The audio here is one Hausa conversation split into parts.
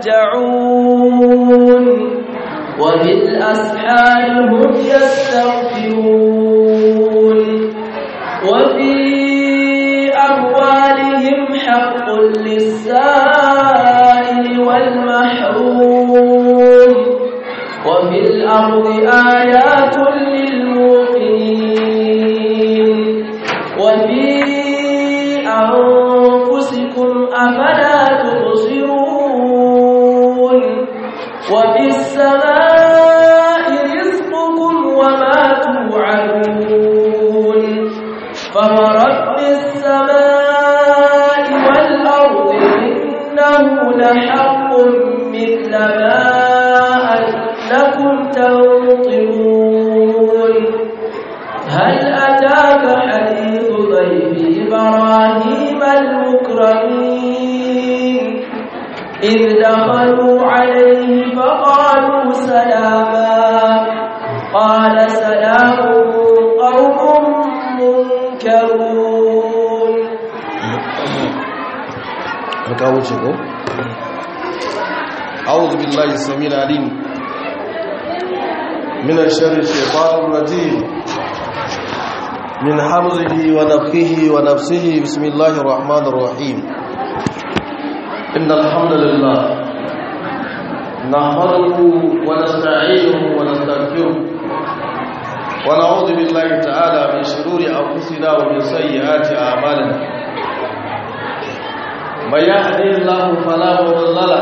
يتمتعون وبالأسحار هم يستغفرون وفي أموالهم حق للسائل والمحروم وفي الأرض آيات للموقنين وفي أنفسكم أفلا تبصرون وفي السماء رزقكم وما توعدون فورب السماء والأرض إنه لحق مثل ما أنكم تنطقون هل أتاك حديث ضيف إبراهيم المكرمين إذ دخلوا عليه فقالوا سلاما قال سلام قوم منكرون alƙawun shigo أعوذ بالله السميع العليم من الشر الشيطان الرجيم من حمزه ونفخه ونفسه بسم الله الرحمن الرحيم إن الحمد لله نحمده ونستعينه ونستغفره ونعوذ بالله تعالى من شرور أنفسنا ومن سيئات أعمالنا من يهدي الله فلا مضل له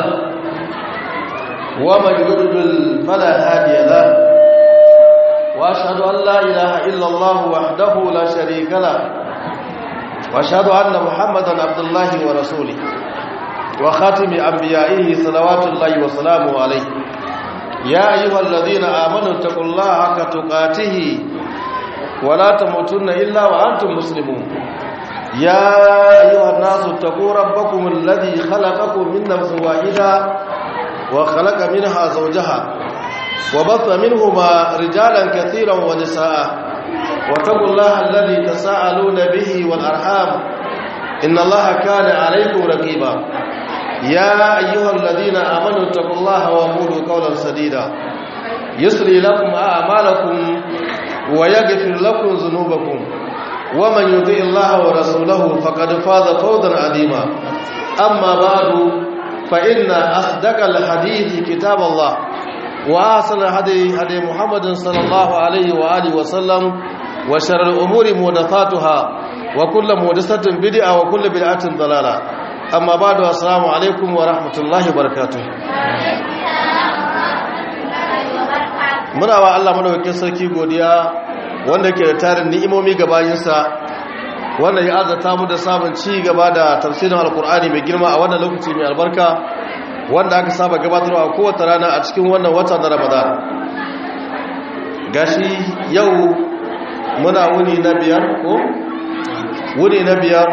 ومن يضلل فلا هادي له واشهد ان لا اله الا الله وحده لا شريك له واشهد ان محمدا عبد الله ورسوله وخاتم انبيائه صلوات الله وسلامه عليه يا ايها الذين امنوا اتقوا الله حق تقاته ولا تموتن الا وانتم مسلمون يا أيها الناس اتقوا ربكم الذي خلقكم من نفس واحدة وخلق منها زوجها وبث منهما رجالا كثيرا ونساء واتقوا الله الذي تساءلون به والأرحام إن الله كان عليكم رقيبا يا أيها الذين آمنوا اتقوا الله وقولوا قولا سديدا يسري لكم أعمالكم ويغفر لكم ذنوبكم ومن يطيع الله ورسوله فقد فاز فوزا عظيما اما بعد فان اصدق الحديث كتاب الله واحسن الهدي هدي محمد صلى الله عليه واله وسلم وشر الامور محدثاتها وكل محدثه بدعه وكل بدعه ضلاله اما بعد السلام عليكم ورحمه الله وبركاته muna wa Allah madaukakin sarki godiya wanda ke da tarin ni'imomi ga bayinsa wanda ya azata mu da samun ci gaba da tafsirin alkur'ani mai girma a wannan lokaci mai albarka wanda aka saba gabatarwa a kowace rana a cikin wannan wata na ramadan gashi yau muna wuni na biyar ko wuni na biyar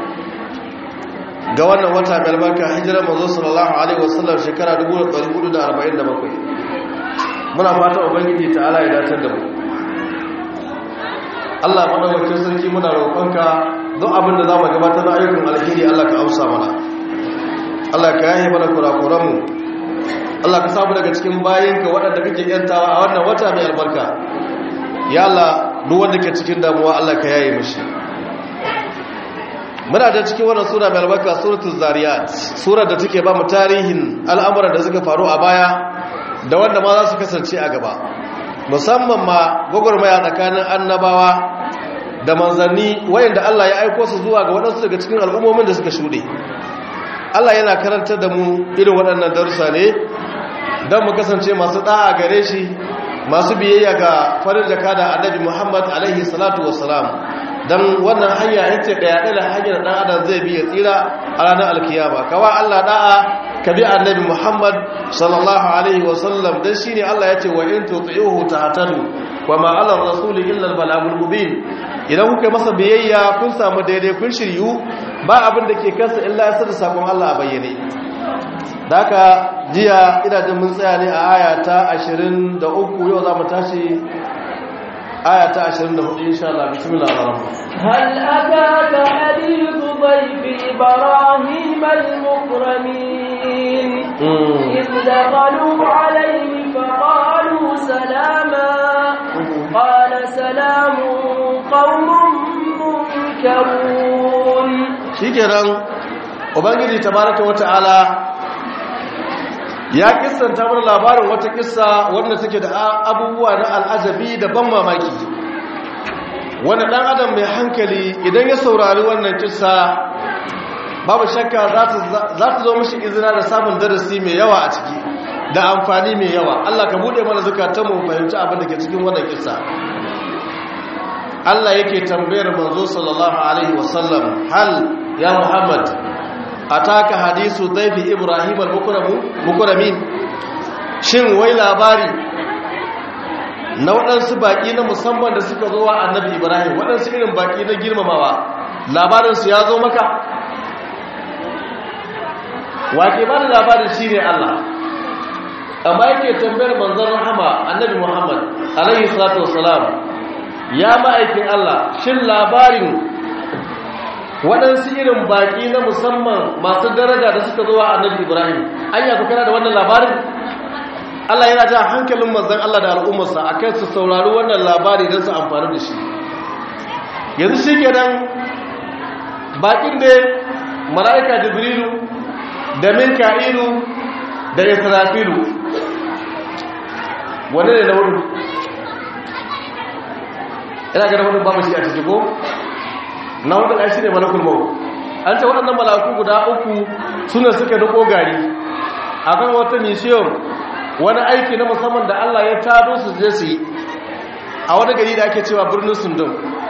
ga wannan wata mai albarka hijirar manzo sallallahu alaihi wasallam shekara 1447 muna fata ubangiji ta'ala ya dace da mu Allah madaukakin sarki muna roƙonka don abin da za mu gabatar da ayyukan alheri Allah ka amsa mana Allah ka yaye mana kurakuranmu Allah ka samu daga cikin bayinka waɗanda kake yantawa a wannan wata mai albarka ya Allah duk wanda ke cikin damuwa Allah ka yaye mishi muna da cikin wannan sura mai albarka suratul zariyat surar da take ba mu tarihin al'amuran da suka faru a baya da wanda ma za su kasance a gaba musamman ma gwagwarmaya tsakanin annabawa da manzanni wayanda Allah ya aiko su zuwa ga waɗansu daga cikin al'ummomin da suka shuɗe Allah yana karantar da mu irin waɗannan darussa ne don mu kasance masu ɗa'a gare shi masu biyayya ga farin jaka da annabi Muhammad alaihi salatu wassalam don wannan hanya ita ɗaya ɗaya hanyar ɗan adam zai biya tsira a ranar alkiyama kawa Allah ɗa'a ka bi annabi Muhammad sallallahu alaihi wasallam dan shine Allah yace wa in tuti'uhu tahtadu wa ma 'ala ar-rasuli illa al-balagul mubin idan kuka masa biyayya kun samu daidai kun shiryu ba abin da ke kansa illa ya sada sakon Allah a bayyane daka jiya ina jin mun tsaya ne a aya ta 23 yau za mu tashi aya ta 24 insha Allah bismillah ar-rahman هل أتاك حديث ضيف إبراهيم المكرمين إذ دخلوا عليه فقالوا سلاما قال سلام قوم منكرون shikenan ubangiji tabaraka wata'ala ya kissanta mana labarin wata kissa wanda take da abubuwa na al'ajabi da ban mamaki wanda dan adam mai hankali idan ya saurari wannan kissa babu shakka za ta zo mashi izina da samun darasi mai yawa a ciki da amfani mai yawa Allah ka bude mana zukatanmu mu fahimci abin da ke cikin wannan kissa Allah yake tambayar manzo sallallahu alaihi wasallam hal ya Muhammad ataka hadisu dhaifi Ibrahim al-mukramin shin wai labari na waɗansu baƙi na musamman da suka zo wa annabi Ibrahim waɗansu irin baƙi na girmamawa labarinsu ya zo maka wake ba da labarin shi ne Allah amma yake tambayar manzon rahama annabi Muhammad alaihi salatu wassalam ya ma'aikin Allah shin labarin waɗansu irin baƙi na musamman masu daraja da suka zo wa annabi Ibrahim an yafi kana da wannan labarin Allah yana ja hankalin manzon Allah da al'ummarsa akan su saurari wannan labari don su amfani da shi yanzu shi kenan baƙin da mala'ika jibrilu da minka'ilu da israfilu wane ne na wurin ina ga wurin babu shi a ciki ko na wurin ai shine malakul maut an ce waɗannan malaku guda uku suna suka duko gari akan wata mission wani aiki na musamman da Allah ya tado su je su yi a wani gari da ake cewa birnin sundun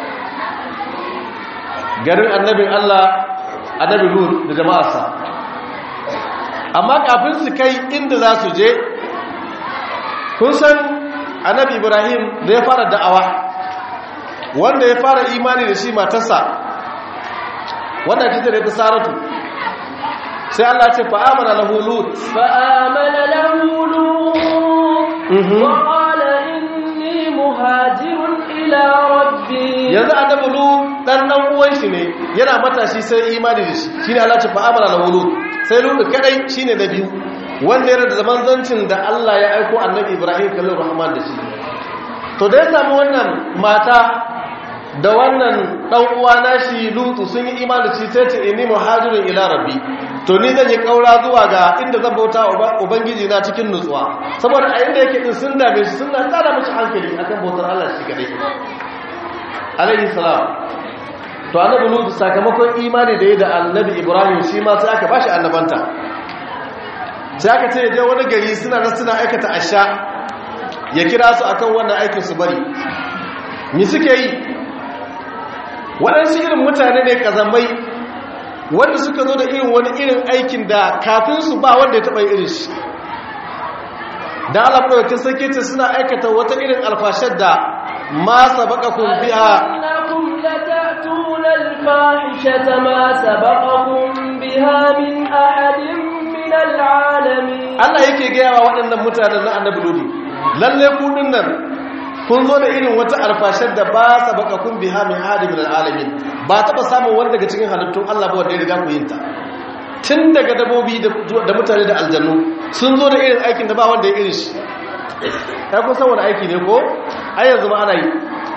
garin annabin Allah annabi Lut da jama'arsa amma kafin su kai inda za su je kun san annabi Ibrahim da ya fara da'awa wanda ya fara imani da shi matarsa wanda kike da Saratu sai Allah ce fa amana lahu lut fa amana lahu lut wa qala inni muhajirun ila rabbi yanzu annabi lut dan dan uwan shi ne yana matashi sai imani da shi shine Allah ce fa amana lahu lut sai lut kadai shine na biyu wanda yana da zaman zancin da Allah ya aiko annabi Ibrahim kallon rahman da shi to da ya samu wannan mata da wannan dan uwa nashi lutu sun yi imani shi sai ce inni muhajirun ila rabbi to ni zan yi kaura zuwa ga inda zan bauta ubangiji na cikin nutsuwa saboda a inda yake din sun dame shi suna tsara mishi hankali akan bautar Allah shi kadai alaihi salam to annabi lutu sakamakon imani da ya da annabi ibrahim shi ma sai aka bashi annabanta sai aka ce je wani gari suna nan suna aikata asha ya kira su akan wannan aikin su bari me suke yi waɗansu irin mutane ne kazamai wanda suka zo da irin wani irin aikin da kafin su ba wanda ya taɓa irin shi da alaƙawakin sarki ce suna aikata wata irin alfashar da ma sabaqakum biha innakum latatuna alfahishata ma sabaqakum biha min ahadin min alalamin Allah yake gaya wa waɗannan mutanen na annabi lodi lalle ku nan kun zo da irin wata alfashar da ba sabaqakum biha min ahadin min alalamin ba taba samun wani daga cikin halittun Allah ba wanda ya riga ku yin ta tun daga dabobi da mutane da aljannu sun zo da irin aikin da ba wanda ya irin shi ya kun san wani aiki ne ko ai yanzu ma ana yi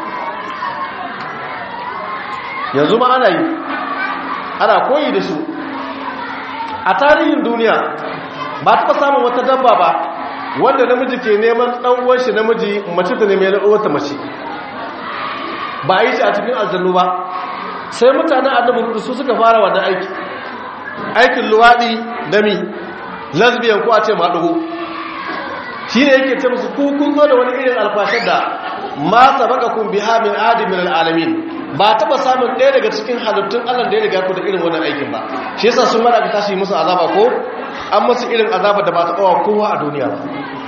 yanzu ma ana yi ana koyi da su a tarihin duniya ba taɓa samun wata dabba ba wanda namiji ke neman ɗan'uwan shi namiji mace ta nemi wata mace ba a yi shi a cikin aljannu ba sai mutanen annabi su suka fara wannan aiki aikin luwaɗi da mi lesbian ko a ce maɗugo shi ne yake ce musu kun zo da wani irin alfashar da ma sabaka kun biha min adimin al'alamin ba taɓa samun ɗaya daga cikin halittun allah da ya riga ku da irin wannan aikin ba shi yasa sun mara ka tashi musu azaba ko an musu irin azaba da ba ta ƙawa kowa a duniya ba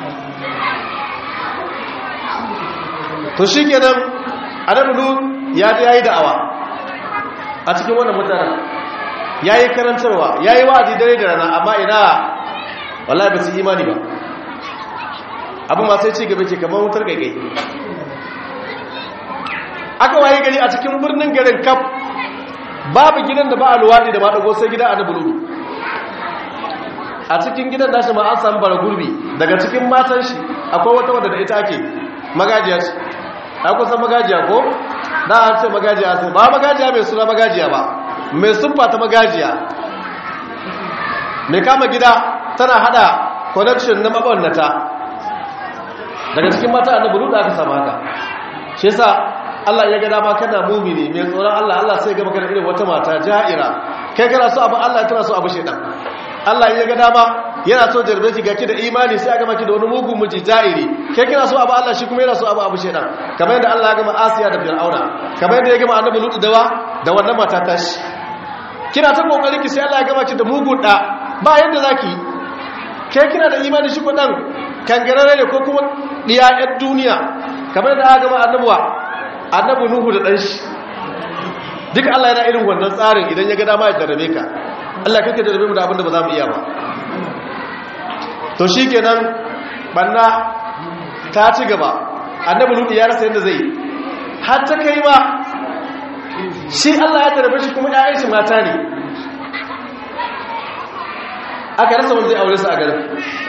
to shi kenan adamu ya ji ya yi da'awa a cikin wannan mutanen ya yi karantarwa ya yi wa'azi dare da rana amma ina wallahi ba su imani ba abin masu ya ce gaba ke kamar wutar gaigai aka waye gari a cikin birnin garin kaf babu gidan da ba a luwaɗi da maɗago sai gida a na buludu a cikin gidan nashi ma an samu bara gurbi daga cikin matan shi akwai wata wadda da ita ake magajiya ce a kusan magajiya ko da an ce magajiya sai ba magajiya mai suna magajiya ba mai siffa ta magajiya mai kama gida tana hada connection na mabannata daga cikin mata annabi lut aka samu haka shi yasa Allah ya ga dama kana mumini mai tsoron Allah Allah sai ga maka irin wata mata ja'ira kai kana so abu Allah kana so abu shedan Allah ya ga dama yana so jarbe ki gaki da imani sai aka maki da wani mugun miji ja'iri kai kana so abu Allah shi kuma yana so abu abu shedan kamar yadda Allah ya gama Asiya da Fir'auna kamar yadda ya gama annabi lut da wa da wannan mata ta shi kina ta kokari ki sai Allah ya gama ki da mugun da ba yadda zaki kai kina da imani shi ko dan kangarare ne ko kuma diya yan duniya kamar da aka gama annabuwa annabu nuhu da ɗanshi duk Allah yana irin wannan tsarin idan ya ga dama ya jarrabe ka Allah kake jarrabe mu da abin da ba za mu iya ba to shi kenan banna ta ci gaba annabu nuhu ya rasa yadda zai yi har ta kai ma shi Allah ya jarrabe shi kuma ƴaƴan shi mata ne aka rasa wanda zai aure su a garin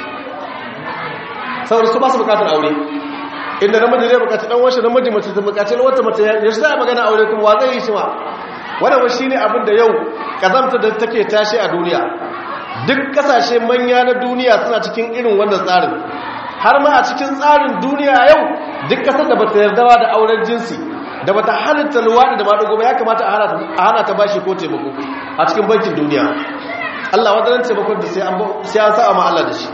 saboda su ba su bukatar aure inda namiji zai bukaci dan washe namiji mace ta bukaci wata mace ya shi za a magana aure kuma wa zai yi shi ma wannan shi ne abin da yau kazamta da take tashi a duniya duk kasashe manya na duniya suna cikin irin wannan tsarin har ma a cikin tsarin duniya yau duk kasar da bata yarda da auren jinsi da bata halitta luwaɗi da maɗugo ba ya kamata a hana ta bashi ko taimako a cikin bankin duniya Allah wadannan taimakon da sai an sa ma Allah da shi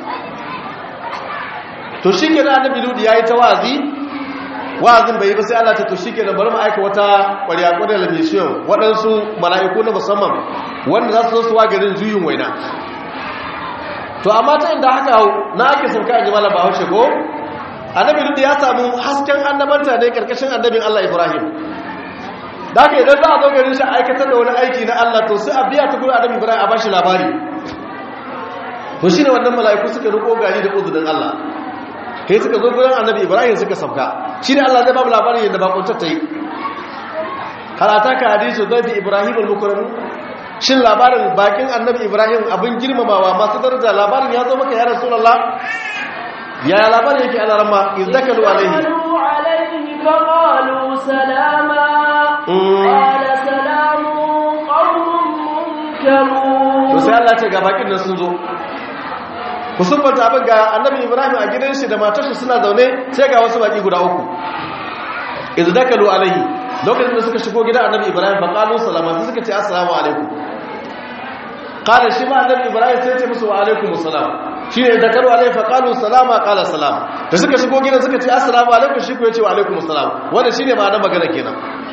to shi ke na annabi ludi ya yi ta wa'azi wa'azin bai yi ba sai Allah ta to shi ke bari mu aika wata ƙwariya ƙwarya mission waɗansu mala'iku na musamman wanda za su zo su wa garin juyin waina to amma ta inda haka na ake sauka a jimala ba haushe ko annabi ludi ya samu hasken annabanta ne karkashin annabin Allah Ibrahim da haka idan za a zo garin shi aikatar da wani aiki na Allah to sai a biya ta gurin annabi Ibrahim a bashi labari to shine wannan mala'iku suka riko gari da uzurin Allah kai suka zo gurin annabi ibrahim suka sauka shi ne allah zai ba mu labarin yadda bakuntar ta yi harata ka hadisu zai bi ibrahim al-mukarrami shin labarin bakin annabi ibrahim abin girmamawa masu daraja labarin ya zo maka ya rasulallah ya labarin yake ala ramma izdakalu alaihi فقالوا سلاما قال سلام قوم منكرون to sai Allah ce ga bakin nan sun zo ku sunfanta abin ga annabi ibrahim a gidan shi da matarsa suna zaune sai ga wasu baki guda uku idan dakalu alaihi lokacin da suka shigo gidan annabi ibrahim fa qalu salama sai suka ce assalamu alaikum qala shi ma annabi ibrahim sai ya ce musu wa alaikum assalam shine dakalu alaihi fa qalu salama qala salam da suka shigo gidan suka ce assalamu alaikum shi ko ya ce wa alaikum assalam wannan shine ma'anar magana kenan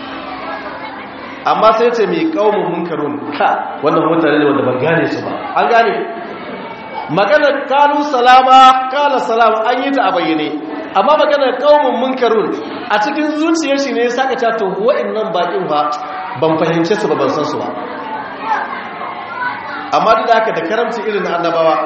amma sai ce mai kaumun munkarun ka wannan mutane ne wanda ban gane su ba an gane maganar kalu salama kala salama an yi ta a bayyane amma maganar kaumun munkarun a cikin zuciyar shi ne ya saka ta to wa'annan bakin ba ban fahimce su ba ban san su ba amma duk da haka da karamci irin na annabawa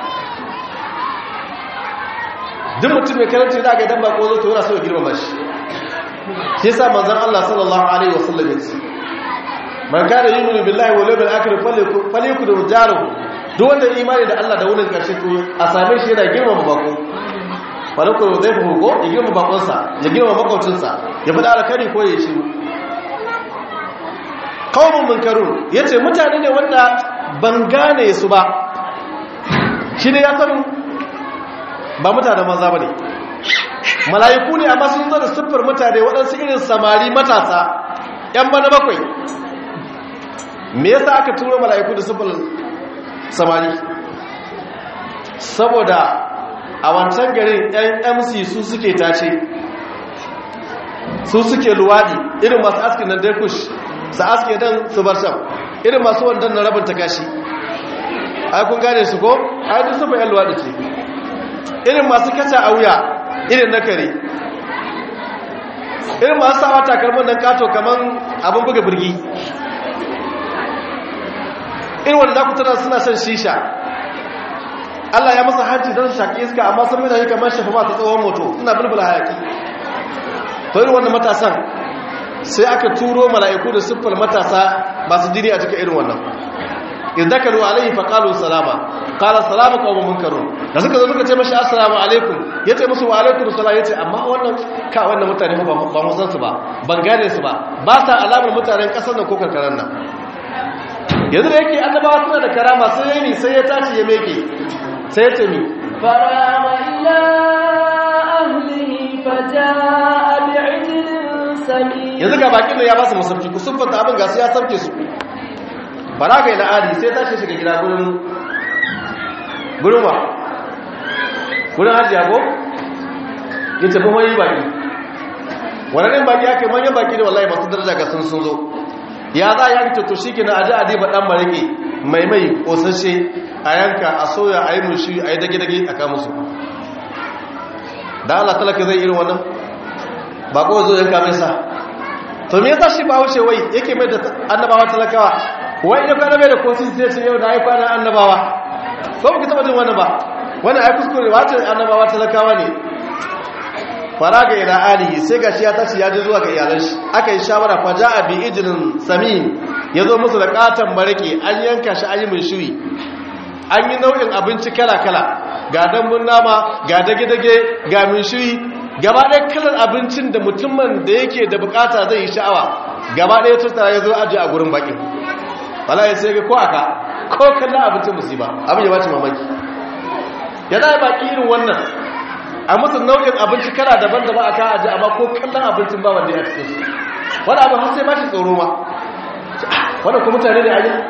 duk mutum mai karamci da aka idan bako zo to yana so ya girmama shi shi yasa manzon Allah sallallahu alaihi wasallam ya ce man kana yu'minu billahi wal yawmil akhir falyakun jaruhu duk wanda imani da Allah da wurin karshe to a same shi yana girmama bako falyakun zai fi hugo ya girmama bakonsa ya girmama makwabcinsa ya fada alkari ko ya shiru qaumun munkarun yace mutane ne wanda ban gane su ba shi ne ya san ba mutanen maza bane mala'iku ne amma sun zo da siffar mutane waɗansu irin samari matasa ‘yan bana bakwai me yasa aka turo mala'iku da siffar samari saboda a wancan garin ‘yan mc su suke tace su suke luwaɗi irin masu askin nan daikush su aske dan su bar shan irin masu wandan na rabin takashi ai kun gane su ko ai duk siffar ‘yan luwaɗi ce irin masu kaca a wuya irin na kare irin masu sawa takalman nan kato kaman abin buga birgi irin wanda za ku tana suna shan shisha Allah ya masa hanci don shaƙi iska amma sun mutane kamar shafa masu tsohon moto suna bulbula hayaki to irin wannan matasan sai aka turo mala'iku da siffar matasa masu jini a cikin irin wannan in dakalu alaihi fa qalu salama qala salamu qawmun munkarun da suka zo suka ce mashi assalamu alaikum yace musu wa alaikum assalam yace amma wannan ka wannan mutane ba ba mu san su ba ban gane su ba ba sa alamar mutanen kasar nan ko karkaran nan yanzu da yake annabawa suna da karama sai yayi ni sai ya tashi ya meke sai ya ce mi فراغ إلى أهله فجاء بعجل سمين yanzu ga bakin da ya ba su masauki ku sun fata abin gasu ya sauke su baraga ila adi sai tashi shiga gida gurin gurin wa gurin hajiya ko ya tafi wani baki wannan baki ake manyan baki da wallahi masu daraja ga sun sun zo ya za ya fito to shike na aji adi ba dan marake mai mai kosashe a yanka a soya a yi mushi a yi dage-dage a kama su da Allah talaka zai irin wannan ba ko zo yanka mai sa to me yasa shi ba wuce wai yake mai da annabawa talakawa wai ya kwana mai da consistency sai ce yau da ai kwana annabawa ko ba ku taba jin wannan ba wannan ai kuskure wace annabawa talakawa ne faraga ila alihi sai gashi ya tashi ya je zuwa ga iyalan shi aka yi shawara fa ja'a bi ijlin samin yazo musu da katan barake an yanka shi an yi mai shiri an yi nau'in abinci kala kala ga dambun nama ga dage-dage ga mai shiri gaba ɗaya kalar abincin da mutumin da yake da bukata zai yi sha'awa gaba ɗaya tattara ya zo aji a gurin bakin wala ya sai ga ko aka ko kallon abincin musiba abin ya bace mamaki ya zai baki irin wannan a musu nau'in abinci kala daban da ba a ka aji amma ko kallon abincin ba wanda ya cikin su wani abu har sai ba shi tsoro ma wanda kuma mutane da aji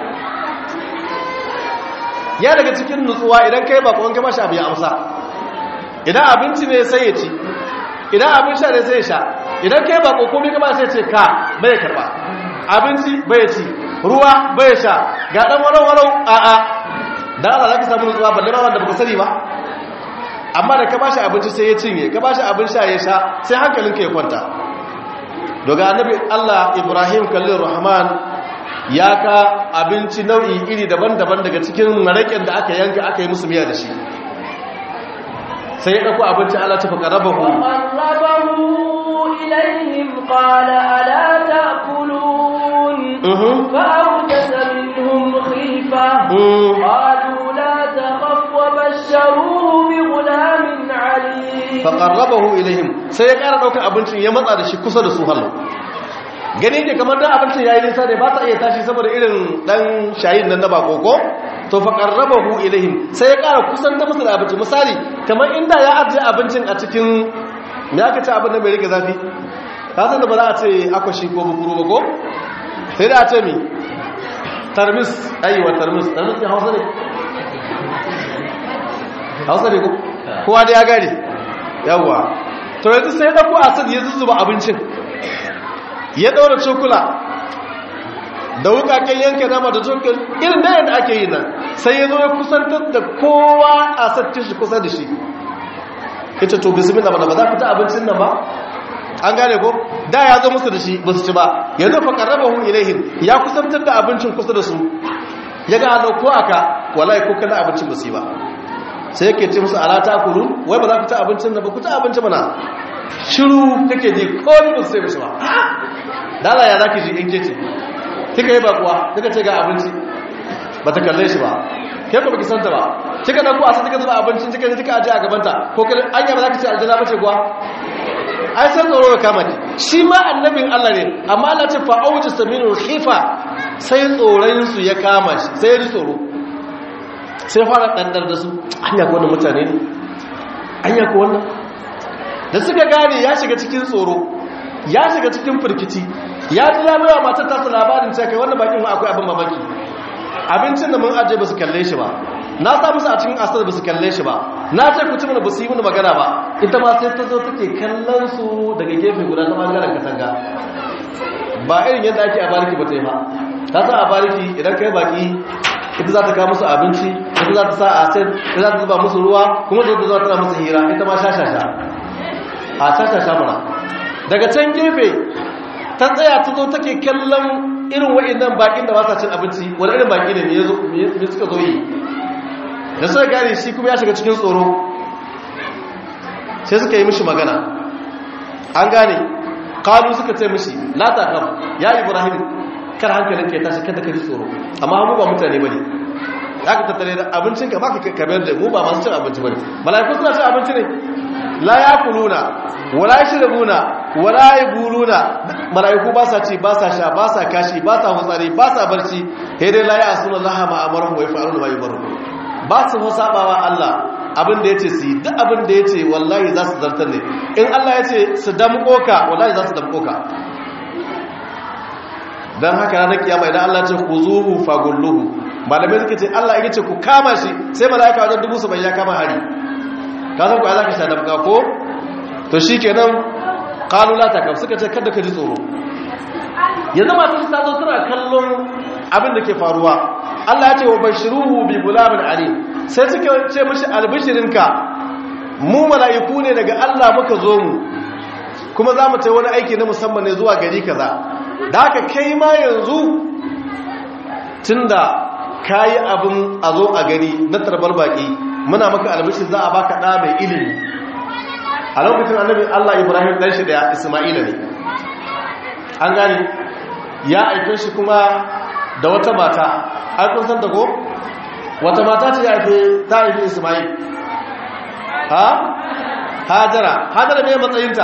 ya daga cikin nutsuwa idan kai ba kwanke mashi abu ya amsa idan abinci ne sai ya ci idan abin sha ne sai ya sha idan kai ba kokomi kama sai ce ka bai karba abinci bai ci ruwa bai sha ga dan warau warau a a da Allah zaka samu nutsuwa balle ba wanda baka sani ba amma da ka bashi abinci sai ya cinye ka bashi abin sha ya sha sai hankalinka ya kwanta daga annabi Allah Ibrahim kallin Rahman ya ka abinci nau'i iri daban-daban daga cikin maraƙin da aka yanka aka yi musu miya da shi sai ya ɗauko abinci ala tafi ƙarabahu وقربه إليهم قال ألا تأكلون فأوجس منهم خيفة قالوا لا تخف وبشروه بغلام عليم faƙarrabahu ilaihim sai ya ƙara ɗaukar abincin ya matsa da shi kusa da su hallo gani ke kamar dan abincin yayi nisa ne ba ta iya tashi saboda irin dan shayin nan na bakoko to faƙarrabahu ilaihim sai ya ƙara kusan da musu da abinci misali kamar inda ya ajiye abincin a cikin me aka ci abin da bai rike zafi ka san da ba za a ce akwashi ko bukuru ba ko sai da a ce mi tarmis aiwa tarmis tarmis ne hausa ne hausa ne ko kowa da ya gari yawwa to yanzu sai ya dauko asad ya zuzzuba abincin ya daura cokula da wukaken yanke nama da cokul irin da yadda ake yi nan sai ya zo ya kusantar da kowa asad shi kusa da shi ita to bismillah ba za ku ta abincin nan ba an gane ko da ya zo musu da shi ba su ci ba yanzu fa qarrabahu ilaihim ya kusantar da abincin kusa da su ya ga hannu ko aka wallahi ko kana abincin ba su yi ba sai yake ce musu ala ta kuru wai ba za ku ta abincin da ba ku ta abinci mana shiru kake ji ko ni ba sai mishi ba dala ya zaki ji in ke ce kika yi bakuwa kika ce ga abinci ba ta kalle shi ba ke ko baki santa ba kika dauko asa kika zuba abincin kika je kika aje a gabanta ko kika anya ba za ki ce aljanna bace kuwa ai san tsoro ka kama ki shi ma annabin Allah ne amma Allah ce fa auji saminul khifa sai tsoron su ya kama shi sai ya ji tsoro sai fara ɗandar da su anya ko wannan mutane ne anya ko wannan da suka gane ya shiga cikin tsoro ya shiga cikin firkici ya ji ya bawa matar tasa labarin cewa kai wannan bakin akwai abin mamaki abincin da mun aje ba su kalle shi ba na sa musu a cikin asar ba su kalle shi ba na ce ku ci mana ba su yi mana magana ba ita ma sai ta zo take kallon su daga gefe guda ta bangaren katanga ba irin yadda ake a bariki ba ta yi ba ta sa a bariki idan kai baki ita za ta kawo musu abinci ita za ta sa a sai ita za ta zuba musu ruwa kuma zai zuwa tana musu hira ita ma shashasha a shashasha mana daga can gefe ta tsaya ta zo take kallon irin wa'annan bakin da ba sa cin abinci wani irin baki ne me suka zo yi da suka gane shi kuma ya shiga cikin tsoro sai suka yi mishi magana an gane kalu suka ce mishi la ta kam ya ibrahim kar hankalin ka ya tashi kada ka ji tsoro amma mu ba mutane bane ya ka tattare da abincin ka baka kamar da mu ba masu cin abinci bane malaiku suna cin abinci ne la yakuluna wala yashrabuna wala yabuluna malaiku ba sa ci ba sa sha ba sa kashi ba sa hutsari ba sa barci sai dai la ya'suna Allah ma amaruhum wa yaf'aluna ma yumaru ba su sabawa Allah abin da yace su yi duk abin da yace wallahi za su zartar ne in Allah yace su damko ka wallahi za su damko ka dan haka ranar kiyama idan Allah ce ku zuhu fagulluhu malamai suka ce Allah ya ce ku kama shi sai malaika wajen dubu su bai ya kama hari ka san ku za ka sha damka ko to shi kenan kalula ta kam suka ce kada ka ji tsoro yanzu masu su tazo suna kallon abin da ke faruwa Allah ya ce wa bashiruhu bi gulamin ali sai suka ce mishi albishirinka mu mala'iku ne daga Allah muka zo mu kuma za mu ta wani aiki na musamman ne zuwa gari kaza da haka kai ma yanzu tunda kayi abin a zo a gari na tarbar baki muna maka albishir za a baka ɗa mai ilimi a lokacin annabi Allah Ibrahim ɗan shi da Isma'ila ne an gani ya aike shi kuma da wata mata an kun san ko wata mata ce ya aike ta aike Isma'il ha Hajara Hajara me matsayinta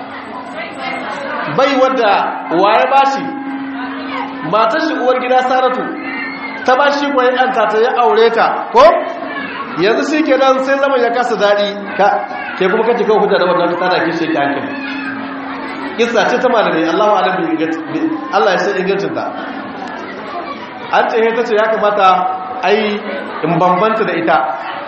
bai wadda waye bashi matar shi uwar gida Saratu ta bashi kwaye an ta ya aure ta ko yanzu shi ke nan sai zaman ya kasa daɗi ke kuma kace kawo hujja da wannan ta da kishe ki hankali kissa ce ta malamai Allahu alam bi Allah ya san ingancin ta an ce ta ce ya kamata ai in bambanta da ita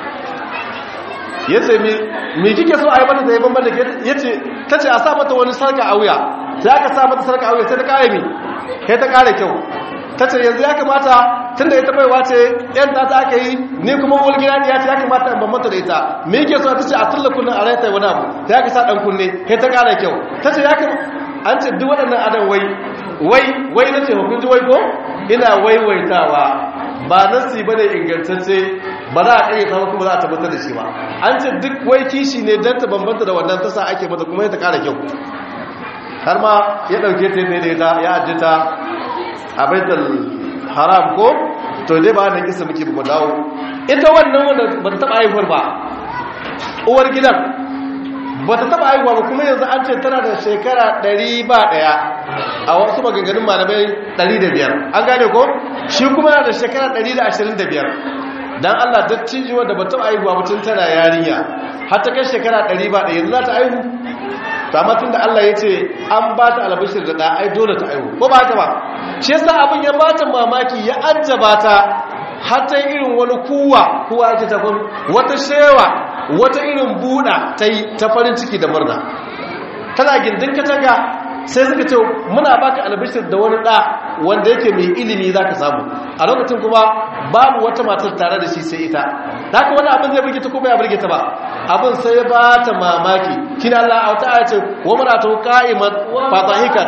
yace mi mi kike so ai mata da bambanta yace tace a sa mata wani sarka a wuya sai aka sa mata sarka a wuya sai ta kare mi sai ta kare kyau tace yanzu ya kamata tunda ita baiwa ce yan ta ta aka yi ni kuma wani gina ya ce ya kamata in bambanta da ita me yake so ta ce a tulla kullun a raita wani abu ta yaka sa dan kunne kai ta kara kyau ta ce ya kamata an ce duk waɗannan adan wai wai wai na ce hukunci wai ko ina waiwaitawa ba nasi ba ne ingantacce ba za a ƙayyata ba kuma za a tabbatar da shi ba an ce duk wai kishi ne don ta bambanta da wannan tasa ake mata kuma ta kara kyau har ma ya ɗauke ta yadda ita ya ajiye ta a baitul haram ko to dai ba nan kisa muke ba dawo ita wannan wanda ba ta taba haihuwar ba uwar gidan ba ta taba haihuwa ba kuma yanzu an ce tana da shekara 100 ba daya a wasu maganganun malamai 105 an gane ko shi kuma yana da shekara 125 dan Allah dattijo wanda ba ta haihuwa mutum tana yarinya har ta kai shekara 100 ba daya yanzu za ta haihu to amma tunda Allah ya ce an ba ta albashir da da ai dole ta haihu ko ba haka ba shi yasa abin ya bata mamaki ya ajjaba ta har ta irin wani kuwa kuwa ake ta kun wata shewa wata irin buɗa ta yi ta farin ciki da murna tana gindin katanga sai suka ce muna baka albishir da wani ɗa wanda yake mai ilimi za ka samu a lokacin kuma babu wata matar tare da shi sai ita da haka wani abin zai burge ta kuma ya burge ta ba abin sai ya ba ta mamaki shi na Allah a wata aya ce wa muna ta ka'imat fatahikat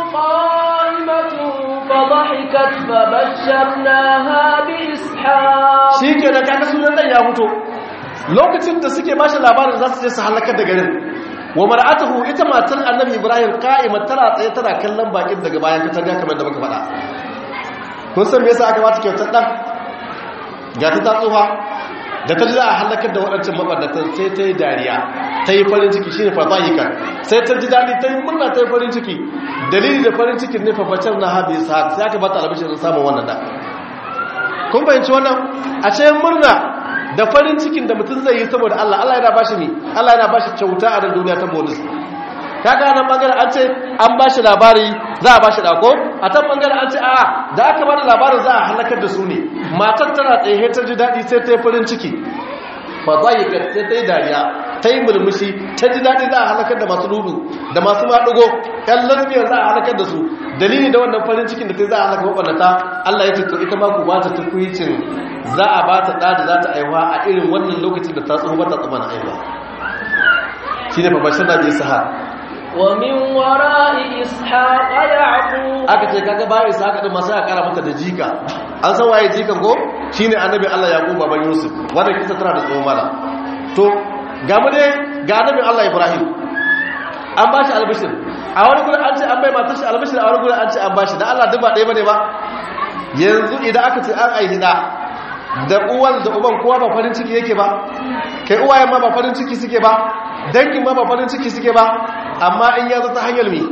فضحكت فبشرناها بإسحاق shi ke da kaka sunan ɗan ya fito lokacin da suke ba shi labarin za su je su halakar da garin wa mar'atuhu ita matar annabi ibrahim qa'imat tana tsaye tana kallon bakin daga bayan katanga kamar da muka faɗa kun san me yasa aka bata kyautar dan ga ta tsufa da ta ji a halakar da waɗancan mabannatan sai ta yi dariya ta yi farin ciki shine fadahika sai ta ji daɗi ta yi murna ta yi farin ciki dalili da farin cikin ne fafacin na habi sa sai aka bata albishin samun wannan da kun fahimci wannan a ce murna da farin cikin da mutum zai yi saboda Allah Allah yana bashi ne Allah yana bashi kyauta a duniya ta bonus kaga nan bangaren an ce an bashi labari za a bashi dako a tan bangaren an ce a da aka bada labarin za a halakar da su ne matar tana tsaye ta ji daɗi sai ta yi farin ciki fa zayika sai ta yi dariya ta yi mulmushi ta ji daɗi za a halakar da masu ludu da masu maɗugo ƴan lasbiyar za a halakar da su dalili da wannan farin cikin da ta za a halaka maɓannata Allah ya ce to ita ma ku ba ta tukwicin za a ba ta ɗa da za ta aiwa a irin wannan lokacin da ta tsoho ba ta tsama na aiwa shi ne babashin da je sahar ومن وراء إسحاق يعقوب aka ce kaga bayan isa haka din masu ya kara mata da jika an san waye jikan ko shine annabi Allah yaqub baban yusuf wanda kisa tana da tsohon mala to ga mu dai ga annabi Allah ibrahim an ba shi albishir a wani gurin an ce an bai matar shi albishir a wani gurin an ce an bashi da Allah duk ba ɗaya bane ba yanzu idan aka ce an aihi da da uwan da uban kowa ba farin ciki yake ba kai uwayen ma ba farin ciki suke ba dangin ma ba farin ciki suke ba amma in ya zo ta hanyar mi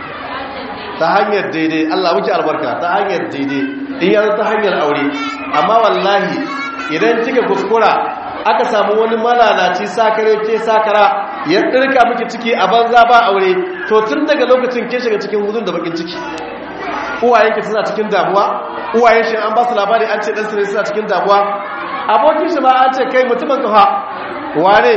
ta hanyar daidai Allah muke albarka ta hanyar daidai in ya zo ta hanyar aure amma wallahi idan kika kuskura aka samu wani malalaci sakare ke sakara ya ɗirka miki ciki a banza ba aure to tun daga lokacin ke shiga cikin hudun da bakin ciki uwayenki suna cikin damuwa uwayen shi an ba su labari an ce ɗan su ne suna cikin damuwa abokin shi ma an ce kai mutumin kafa wane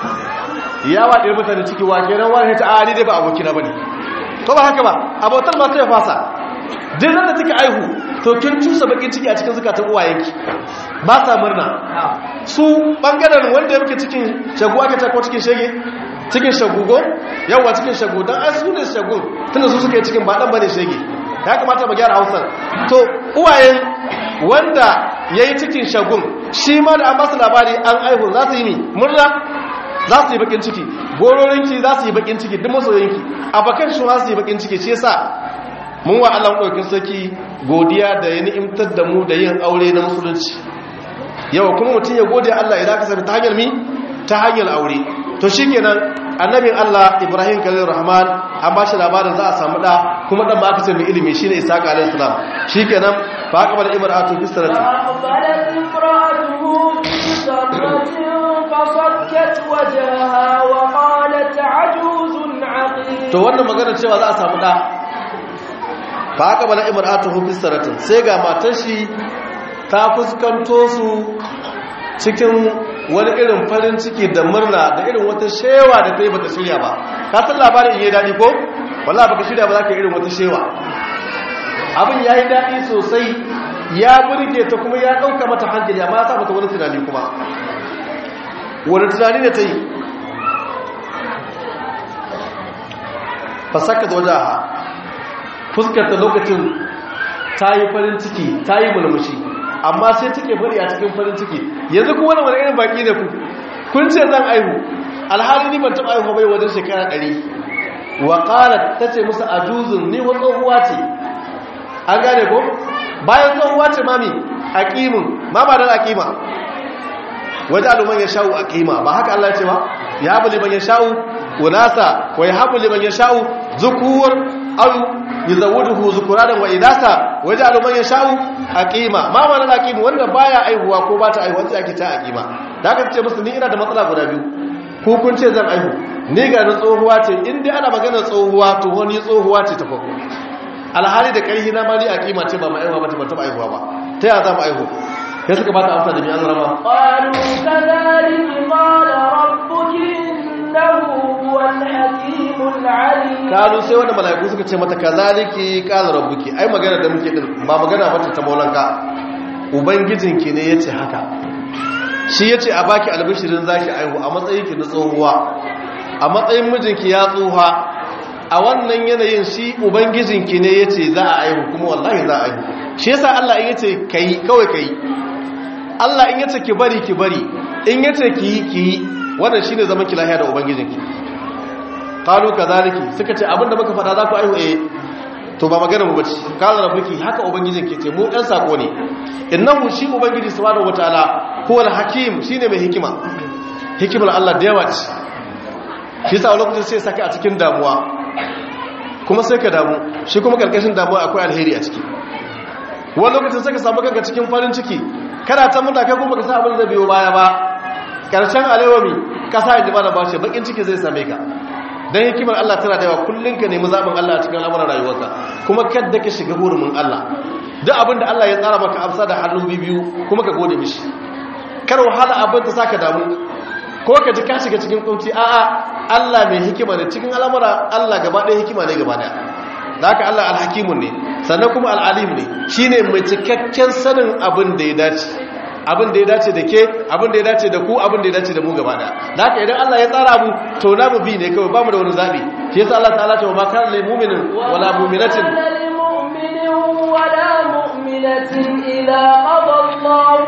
ya waɗe mutane ciki wa kenan wani ta a ni dai ba abokina ba ne ko ba haka ba abotar ma sai ya fasa duk da take aihu to kin cusa bakin ciki a cikin zukatan uwayenki ba sa murna su bangaren wanda yake cikin shagu aka ta ko cikin shege cikin shagugo yawa cikin shagu dan ai su ne shagun tunda su suka yi cikin ba dan bane shege ya kamata mu gyara Hausar to uwayen wanda yayi cikin shagun shi ma da an ba su labari an aihu za su yi ni murna za su yi bakin ciki gororinki za su yi bakin ciki duk masoyinki abakan shi za su yi bakin ciki shi yasa mun wa Allah ɗaukin sarki godiya da ya ni'imtar da mu da yin aure na musulunci yawa kuma mutum ya gode Allah idan ka sami ta hanyar mi ta hanyar aure to shi kenan annabin Allah Ibrahim Khalil Rahman an ba shi labarin za a samu ɗa kuma ɗan ba aka ce mai ilimi shine Isaac alayhi salam shi kenan fa aka bada ibrahim fi sarati فأقبلت امرأته في صرة فصكت وجهها وقالت عجوز عقيم to wannan magana cewa za a samu ɗa fa aka bada ibrahim fi saratin sai ga matar shi ta fuskanto su cikin wani irin farin ciki da murna da irin wata shewa da ta yi bata shirya ba ka san labarin iya daɗi ko wala baka shirya ba za ka irin wata shewa abin ya yi daɗi sosai ya burge ta kuma ya ɗauka mata hankali amma ya sa mata wani tunani kuma wani tunani da ta yi fasaka da wajen fuskarta lokacin ta yi farin ciki ta yi mulmushi amma sai take bari a cikin farin ciki yanzu kuma wani wani irin baki da ku kun ce zan aihu alhali ni ban taɓa aihu bai wajen shekara ɗari wa ƙarar ta ce musu ajuzun ni wa tsohuwa ce an gane ko bayan tsohuwa ce mami a ƙimin ma ba don a ƙima waje aluman ya sha'u a ƙima ba haka Allah ce ba ya haɓu liman ya sha'u unasa wa ya haɓu liman ya sha'u zukuwar au yuzawuduhu zukuranan wa idasa waje aluman ya sha'u aqima ma ma na aqima wanda baya aihuwa ko ba ta aihuwa sai ake ta aqima da aka ce musu ni ina da matsala guda biyu ko kun ce zan aihu ni ga na tsohuwa ce in dai ana magana tsohuwa to wani tsohuwa ce ta farko alhali da karhi na mali aqima ce ba mai aihuwa ba ta ba aihuwa ba ta ya za mu aihu sai suka ba ta amsa da mi'an rama قالوا كذلك قال ربك إنه هو الحكيم العليم kalu sai wanda mala'iku suka ce mata kazaliki qala rabbuki ai magana da muke din ba magana bace ta maulanka ubangijinki ne yace haka shi yace a baki albishirin zaki aihu a matsayin ki na tsohuwa a matsayin mijinki ya tsoha a wannan yanayin shi ubangijinki ne yace za a aihu kuma wallahi za a aihu shi yasa Allah in yace kai kawai kai Allah in yace ki bari ki bari in yace ki yi ki yi wannan shine zaman ki lafiya da ubangijinki qalu kadhaliki suka ce abinda muka fada za ku aihu eh to ba magana mu bace qala rabbuki haka ubangijin ke ce mu ɗan sako ne innahu shi ubangiji subhanahu wataala huwal hakim shine mai hikima hikimar Allah da yawa ce shi yasa lokacin sai saka a cikin damuwa kuma sai ka damu shi kuma karkashin damuwa akwai alheri a ciki wani lokacin sai ka samu kanka cikin farin ciki kana ta mutaka kuma ka sa abin da biyo baya ba karshen alewami kasa ya ji ba da bashi bakin ciki zai same ka don hikimar Allah tana da yawa kullum ka nemi zaɓin Allah a cikin al'amuran rayuwarka kuma kadda ka shiga hurumin Allah duk abin da Allah ya tsara maka amsa da hannun biyu kuma ka gode mishi kar wahala abin ta saka damu ko ka ji ka shiga cikin kunci a'a Allah mai hikima ne cikin al'amura Allah gaba ɗaya hikima ne gaba ɗaya da haka Allah alhakimun ne sannan kuma al'alim ne shine mai cikakken sanin abin da ya dace abin da ya dace da ke abin da ya dace da ku abin da ya dace da mu gaba daya da haka idan Allah ya tsara mu to na mu bi ne kawai ba mu da wani zabi shi yasa Allah ta'ala ce wa ma kana lil mu'minin wala mu'minatin للمؤمن ولا مؤمنة إذا قضى الله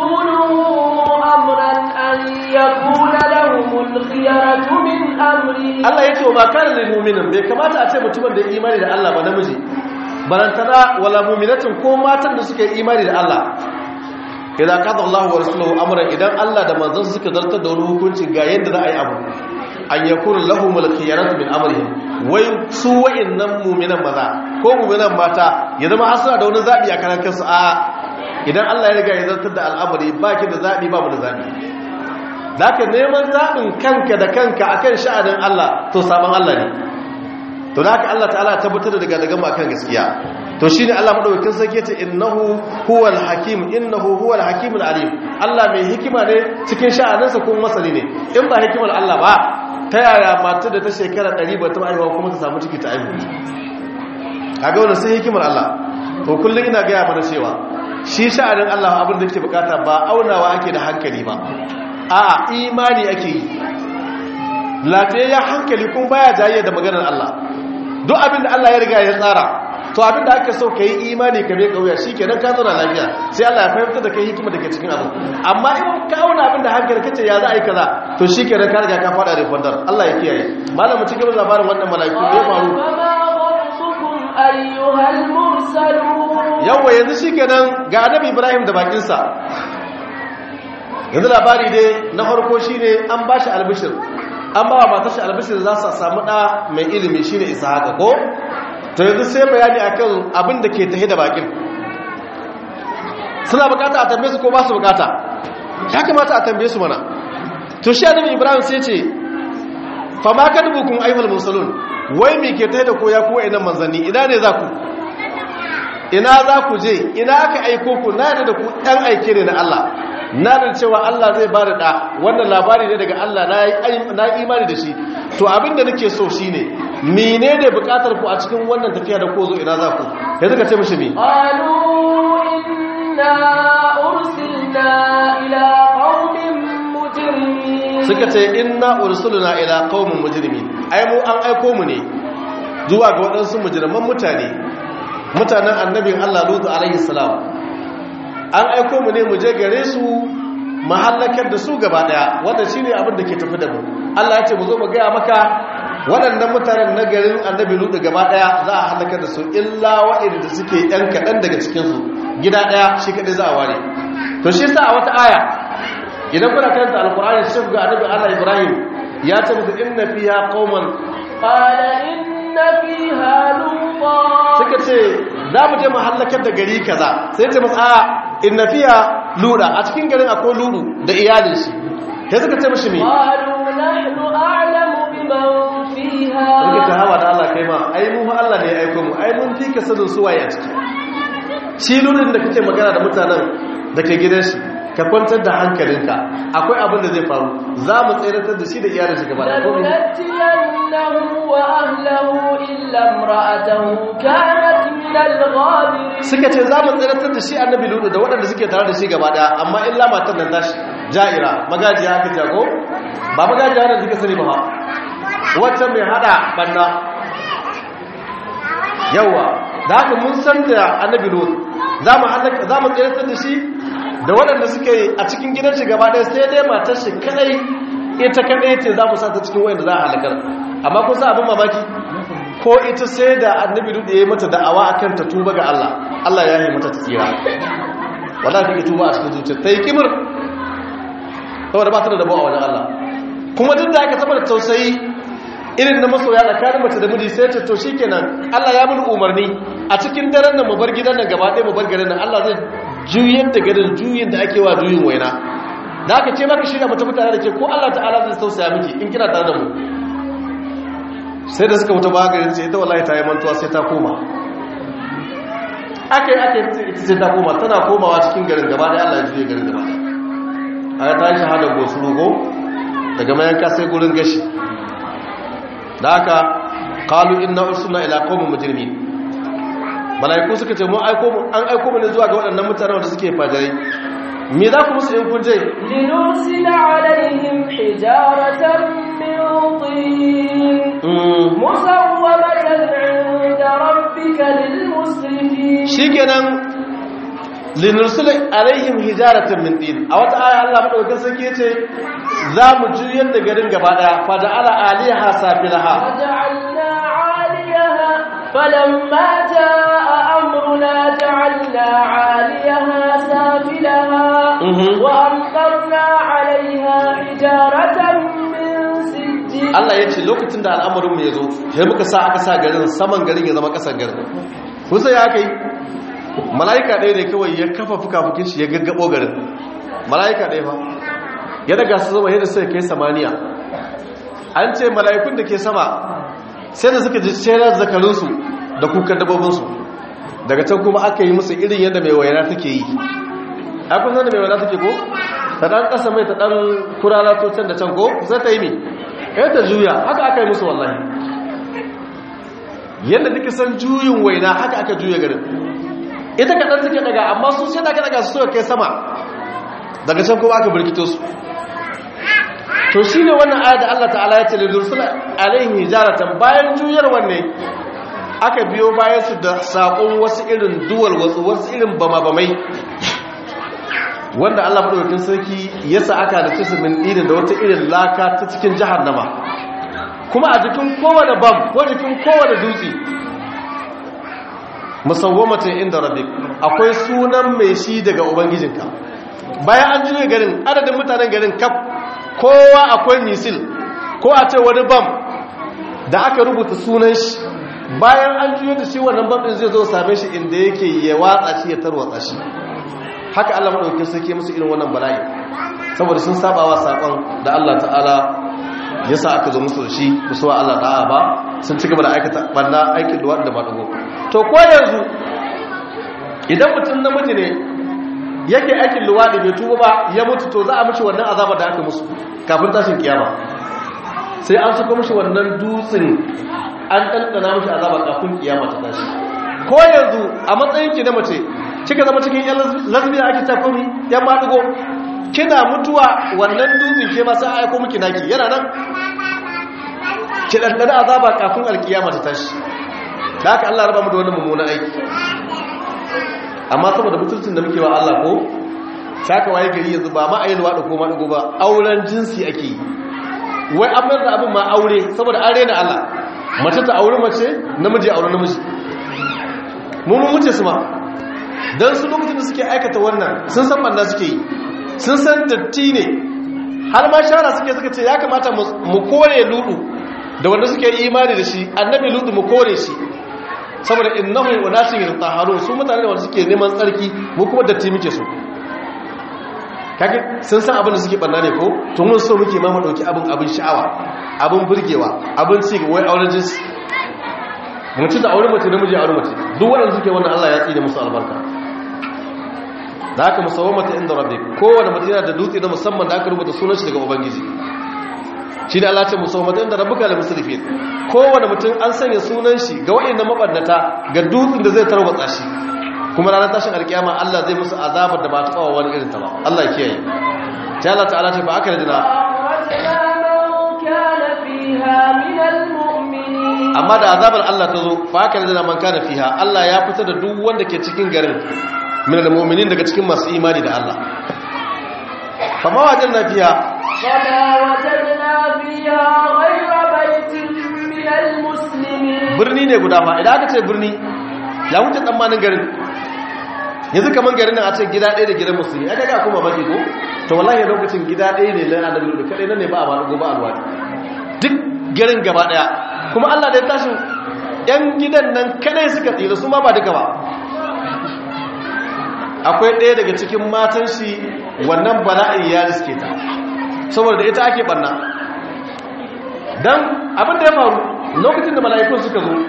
ورسوله أمرا أن يكون لهم الخيرة من أمرهم Allah ya ce wa makarar lil mu'minin bai kamata a ce mutumin da ya imani da Allah ba namiji barantana wala mu'minatin ko matan da suka yi imani da Allah idan qada Allah wa rasuluhu amran idan Allah da manzon suka zartar da wani hukunci ga yadda za a yi abu an yakunu lahumul khiyaratu min amrihim wai su wa'annan mu'minan maza ko mu'minan mata ya zama hasara da wani zabi a karan kansu a idan Allah ya riga ya zartar da al'amari baki da zabi ba mu da zabi zaka neman zabin kanka da kanka akan sha'anin Allah to sabon Allah ne to da haka Allah ta'ala tabbatar da daga daga mu akan gaskiya to shine Allah madaukakin sarki ce innahu huwal hakim innahu huwal hakimul alim Allah mai hikima ne cikin sha'aninsa kuma masani ne in ba hikimar Allah ba ta yaya matar da ta shekara 100 ba ta aihuwa kuma ta samu ciki ta aihu kaga wannan sai hikimar Allah to kullun ina ga mana cewa shi sha'anin Allah abin da yake bukata ba aunawa ake da hankali ba a'a imani ake yi lafiyayyen hankali kun baya jayayya da maganar Allah duk abin da Allah ya riga ya tsara to abin da aka so ka yi imani ka bai kauya shi kenan ka zauna lafiya sai Allah ya fahimta da kai hikima da ke cikin abu amma in ka auna abin da hankali kace ya za a yi kaza to shi kenan ka riga ka fada da fandar Allah ya kiyaye malamu cikin labarin wannan mala'iku da ya faru ayyuhal mursalun yawa yanzu shi kenan ga annabi Ibrahim da bakinsa yanzu labari dai na farko shine an bashi albishir an ba wa matar shi albishir za su samu ɗa mai ilimi shine isa haka ko to yanzu sai bayani akan abin da ke tahe da bakin suna bukata a tambaye su ko ba su bukata ya kamata a tambaye su mana to shi annabi ibrahim sai ce fa ma kadbukum ayyuhal mursalun wai me ke tahe da ko ya kuwa ina manzanni ina ne za ku ina za ku je ina aka aiko ku na da ku ɗan aike ne na Allah na da cewa Allah zai ba da ɗa wannan labari ne daga Allah na imani da shi to abinda nake so shi ne mene ne bukatar ku a cikin wannan tafiya da ko zo ina za ku ya zuka ce mashi mi qalu inna ursilna ila qaumin mujrimin suka ce inna ursulna ila qaumin mujrimin ai mu an aiko mu ne zuwa ga waɗansu mujriman mutane mutanen annabin Allah Lutu alaihi salam an aiko mu ne mu je gare su mahallakar da su gaba daya wanda shine abin da ke tafi da mu Allah ya ce mu zo mu ga maka waɗannan mutanen na garin annabi Lutu gaba daya za a halakar da su illa waɗanda suke ɗan kaɗan daga cikin su gida daya shi kadai za a ware to shi yasa a wata aya idan kuna karanta alqur'ani sai ga annabi Allah Ibrahim ya ce musu inna fiha qauman qala inna fiha lutan suka ce za mu je mu hallakar da gari kaza sai ce masu a inna fiya luda a cikin garin akwai ludu da iyalin shi sai suka ce mashi me qalu nahnu a'lamu biman fiha suka ce hawa da Allah kai ma ai mu Allah ne ya aiko mu ai mun fi ka sanin su waye a ciki shi ludin da kake magana da mutanen da ke gidan shi ka kwantar da hankalinka akwai abin da zai faru za mu tseratar da shi da iyalin shi gaba da komai لننجينه وأهله إلا امرأته كانت من الغابرين suka ce za mu tsiratar da shi annabi ludu da waɗanda suke tare da shi gaba daya amma illa matan nan tashi ja'ira magajiya aka jago ba magajiya da suka sani ba ma wacce mai hada banna yawa da haka mun san da annabi ludu za mu za mu tsiratar da shi da waɗanda suke a cikin gidan shi gaba daya sai dai matar shi kadai ita kadai ce za mu sa ta cikin wayanda za a halakar amma kun sa abin mamaki ko ita sai da annabi duk da ya yi mata da'awa akan ta tuba ga Allah Allah ya yi mata tsira wallahi take tuba a cikin zuciya ta yi kimir saboda ba ta da dabo a wajen Allah kuma duk da aka saboda tausayi irin na masoya tsakanin mace da miji sai ta to shikenan Allah ya mun umarni a cikin daren nan mu bar gidan nan gaba ɗaya mu bar garin nan Allah zai juyar da garin juyin da ake wa juyin waina da aka ce maka shirya mata mutane da ke ko Allah ta'ala zai tausaya miki in kina tare da mu sai da suka wuta bagarin ce ita wallahi ta yi mantuwa sai ta koma aka yi aka yi ita sai ta koma tana komawa cikin garin gaba da Allah ya juye garin gaba a ya ta yi shahadar gosu rugo daga mayanka sai gurin gashi da aka kalu inna ursuna ila qaumin mujrimin malaiku suka ce mun aiko mu an aiko mu ne zuwa ga waɗannan mutanen wanda suke fajirai me za ku musu in kun je لنرسل عليهم حجارة من طين مسومة عند ربك للمسرفين shikenan linursula alaihim hijaratan min tin a wata aya Allah madaukakin sarki yace za mu juyar da garin gaba daya fa da ala aliha safilaha وجعلنا عاليها فلما جاء أمرنا جعلنا عاليها سافلها Mhm. وأمطرنا عليها حجارة من سجيل Allah ya ce lokacin da al'amarin mu ya zo sai muka sa aka sa garin saman garin ya zama kasan garin kusa ya kai mala'ika ɗaya ne kawai ya kafa fuka-fukin shi ya gaggabo garin mala'ika ɗaya fa ya daga su zama yadda suka kai samaniya an ce mala'ikun da ke sama sai da suka ji sherar zakarinsu da kukan dabobinsu daga can kuma aka yi musu irin yadda mai wayana take yi a kun san da mai wayana take ko ta ɗan ƙasa mai ta ɗan kurala to can da can ko sai ta yi mi ya ta juya haka aka yi musu wallahi yadda duka san juyin waina haka aka juya garin ita kaɗan suke daga amma su sai daga daga su suka kai sama daga can kuma aka birkito su to shi ne wannan ayat da Allah ta'ala ya ce lidursula alaihi hijaratan bayan juyar wanne aka biyo bayan su da saƙon wasu irin duwal wasu wasu irin bama-bamai wanda Allah madaukakin sarki ya sa aka da cikin min dinin da wata irin laka ta cikin jahannama kuma a jikin kowane bam ko jikin kowane dutse musawwamatin inda rabbik akwai sunan mai shi daga ubangijinka bayan an juye garin adadin mutanen garin kaf kowa akwai misil ko a ce wani bam da aka rubuta sunan shi bayan an juye da shi wannan bam din zai zo same shi inda yake ya watsa shi ya tarwatsa shi haka Allah madaukakin sarki musu irin wannan bala'i saboda sun sabawa sakon da Allah ta'ala ya sa aka zo musu da shi musu wa Allah da'a ba sun ci gaba da aikata banna aikin duwa da madugo to ko yanzu idan mutum namiji ne yake aikin luwadi bai tuba ba ya mutu to za a mishi wannan azaba da aka musu kafin tashin kiyama sai an suka mishi wannan dutsen an ɗanɗana mishi azaba kafin kiyama ta tashi ko yanzu a matsayin ki na mace kika zama cikin yan lesbian ake tafuri yan madugo kina mutuwa wannan dutsen ke ma sai aiko miki naki yana nan ki ɗanɗana azaba kafin alkiyama ta tashi da haka Allah raba mu da wannan mummunan aiki amma saboda mutuncin da muke wa Allah ko saka waye gari yanzu ba ma ayyalwa da ko ma dugo ba auren jinsi ake yi wai an mayar da abin ma aure saboda an rena Allah mace ta aure mace namiji aure namiji mun mun wuce su ma dan su lokacin da suke aikata wannan sun san banda suke yi sun san datti ne har ma shara suke suka ce ya kamata mu kore ludu da wanda suke imani da shi annabi ludu mu kore shi saboda innahu unasin yatahharun su mutane da wanda suke neman tsarki mu kuma datti muke so kage sun san abin da suke banna ne ko to mun so muke ma mu dauki abin abin sha'awa abin burgewa abin ci wai auren jinsi mutum da auren mace namiji auren mace duk wanda suke wannan Allah ya tsine musu albarka da haka musawamata inda rabbik kowanne mutum yana da dutse na musamman da aka rubuta sunan shi daga ubangiji shi da Allah ce musawamata inda rabbuka la musrifin kowanne mutum an sanya sunan shi ga wayannan mabannata ga dutsen da zai tarwatsa shi kuma ranar tashin alkiyama Allah zai musu azabar da ba ta kawo wani irin ta ba Allah ya kiyaye ta Allah ta'ala ce ba aka da amma da azabar Allah ta zo fa aka da man kana fiha Allah ya fita da duk wanda ke cikin garin min almu'minin daga cikin masu imani da Allah fa ma wajanna fiha فما وجدنا فيها غير بيت من المسلمين birni ne guda fa idan aka ce birni ya wuce tsammanin garin yanzu kaman garin nan a ce gida ɗaya da gidan musulmi aka ga kuma baki ko to wallahi lokacin gida ɗaya ne lana da lulu kadai nan ne ba a ba gobe alwadi duk garin gaba ɗaya kuma Allah da ya tashi yan gidan nan kadai suka tsira su ma ba duka ba akwai ɗaya daga cikin matan shi wannan bala'in ya riske ta saboda da ita ake barna dan abin da ya faru lokacin da mala'ikun suka zo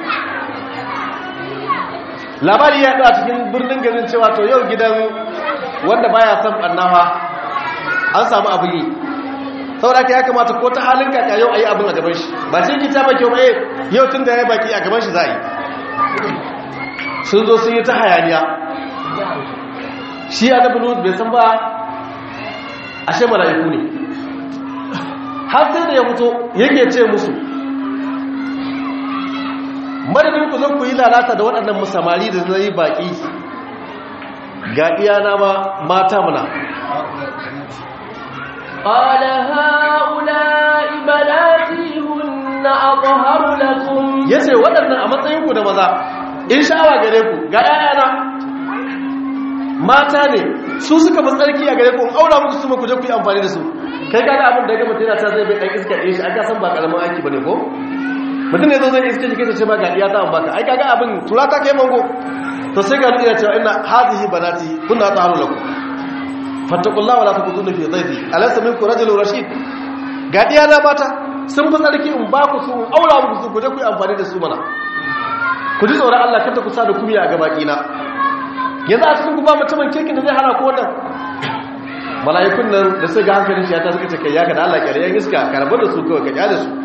labari ya a cikin birnin garin cewa to yau gidan wanda baya son annawa an samu abin yi saboda ka ya kamata ko ta halin kaka yau ayi abin a gaban shi ba sai kita ba kyau eh yau tun da ya baki a gaban shi za a yi sun zo sun yi ta hayaniya shi ya da bulu bai san ba ashe mala'iku ne har sai da ya fito yake ce musu madadin ku zan ku yi lalata da waɗannan musamari da zai baƙi ga iyana ma mata muna قال هؤلاء بناتي هن أطهر لكم yace waɗannan a matsayin ku da maza in sha'awa gare ku ga iyana mata ne su suka fi tsarki a gare ku in aura muku su ma ku je ku yi amfani da su kai kaga abin da ya gama tana ta zai bai ɗan iska ɗaya shi aka san ba ƙaramin aiki ba ne ko mutum ne zo zai iska shi kai ce ma ga iya ta an baka ai kaga abin tura ta kai mango to sai ga nuna cewa ina hadhihi banati kunna ta'alu lakum fattaqullaha wala takuduna fi dhayfi alaysa minkum rajulun rashid ga diya na mata sun fi tsarki in ba ku su in aura muku su ku je ku yi amfani da su mana ku ji tsoron Allah kada ku sa da kumiya a gabaki na yanzu a cikin ku ba mutumin kirkin da zai hana ku wannan mala'ikun nan da sai ga hankalin shi ya ta suka ce kai ya ka da Allah kyale yan iska ka rabu da su kawai ka kyale su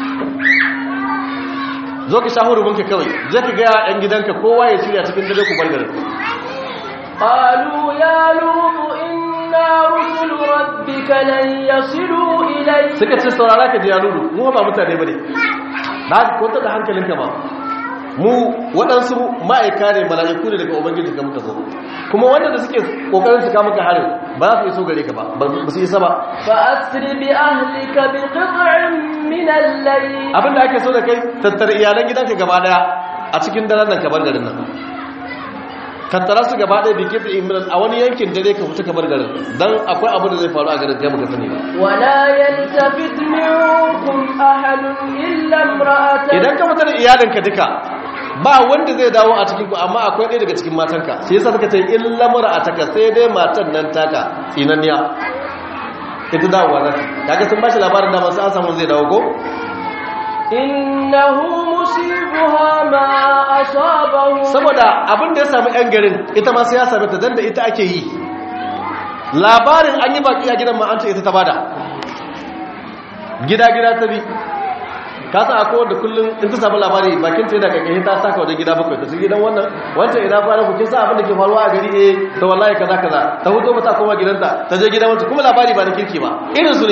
zo ka shahuru banka kawai je ka ga yan gidanka kowa ya shirya cikin dare ku bar garin قالوا يا لوط إنا رسل ربك لن يصلوا إليك suka ce saurara ka ji ya lulu mu ba mutane bane na kwanta da hankalinka ba mu waɗansu ma'aika ne mala'iku ne daga ubangiji ka muka zo kuma wanda da suke kokarin su kama ka harin ba za su iso gare ka ba ba su isa ba فأسر بأهلك بقطع من الليل abinda ake so da kai tattara iyalan gidanka gaba daya a cikin daren nan ka bar garin nan tattara su gaba daya bikin imran a wani yankin dare ka fita ka bar garin dan akwai abu da zai faru a garin kai baka sani ba ولا يلتفت منكم أحد إلا امرأتك idan ka fita da iyalinka duka ba wanda zai dawo a cikin ku amma akwai ɗaya daga cikin matanka sai yasa suka ce illa mar'ataka sai dai matan nan taka tsinanniya ita dawowa za ta kaga sun bashi labarin da masu an samu zai dawo ko إنه مصيبها ما أصابه saboda abin da ya sami yan garin ita ma sai ya sami ta dan da ita ake yi labarin an yi baki a gidan ma an ce ita ta bada gida gida ta bi ka san akwai wanda kullum in ta samu labari bakin ta yana kakashi ta saka wajen gida bakwai ta su gidan wannan wancan ina kwana ku kin san abin da ke faruwa a gari eh ta wallahi kaza kaza ta huto mata koma gidanta ta je gidan wancan kuma labari ba na kirki ba irin su ne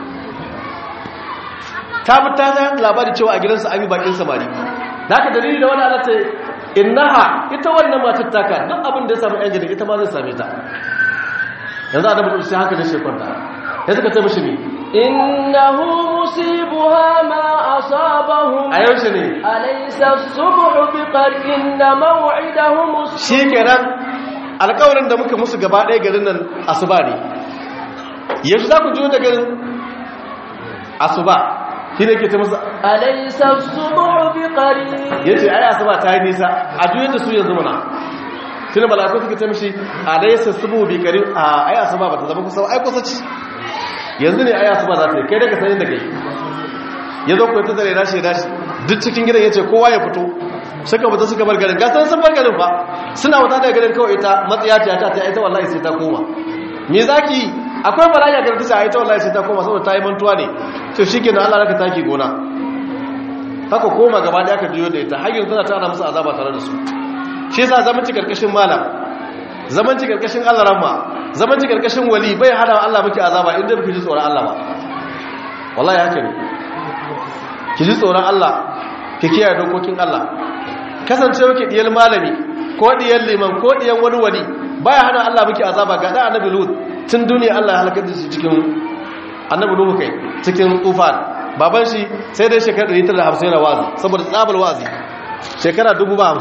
ta bi ta ta labari cewa a gidansa an yi bakin samari da haka dalili da wani ala ce innaha ita wannan matar taka duk abin da ya samu yan gidan ita ma zai same ta yanzu a dabar sai haka da shekwanta ya suka ce mashi ne إنه مصيبها ما أصابهم a yaushe ne أليس الصبح بقريب إن موعدهم الصبح shi kenan alkawarin da muka musu gaba ɗaya garin nan asuba ne yanzu za ku jiyo da garin asuba shi ne ke ta musu أليس الصبح بقريب ya ce ai asuba ta yi nisa a juyar da su yanzu mana tuni malakun suka ce mishi a dai su subu bi kari a ai asuba ba ta zama kusa ba, ai kusa ci yanzu ne ai asuba za ta yi kai daga sanin da kai ya zo kuwa ta zare dashi ya dashi duk cikin gidan ya ce kowa ya fito suka fita suka bar garin gasar sun bar garin fa suna wata daga garin kawai ita matsaya ce ta ta ita wallahi sai ta koma me zaki akwai bala'i a garin ta ita wallahi sai ta koma saboda ta yi mantuwa ne to shikenan Allah raka taki gona haka koma gaba da aka juyo da ita har yanzu tana tana musu azaba tare da su shi yasa zaman ci karkashin malam zaman ci karkashin Allah ramma zaman ci karkashin wali bai hada Allah miki azaba inda biki ji tsoron Allah ba wallahi haka ne ki ji tsoron Allah ki kiyaye dokokin Allah kasancewa ki diyal malami ko diyal liman ko diyan wani wali baya hana Allah miki azaba ga da annabi lut tun duniya Allah ya halaka shi cikin annabi nuhu kai cikin tufan baban shi sai dai shekara 150 yana wazi saboda tsabar wazi shekara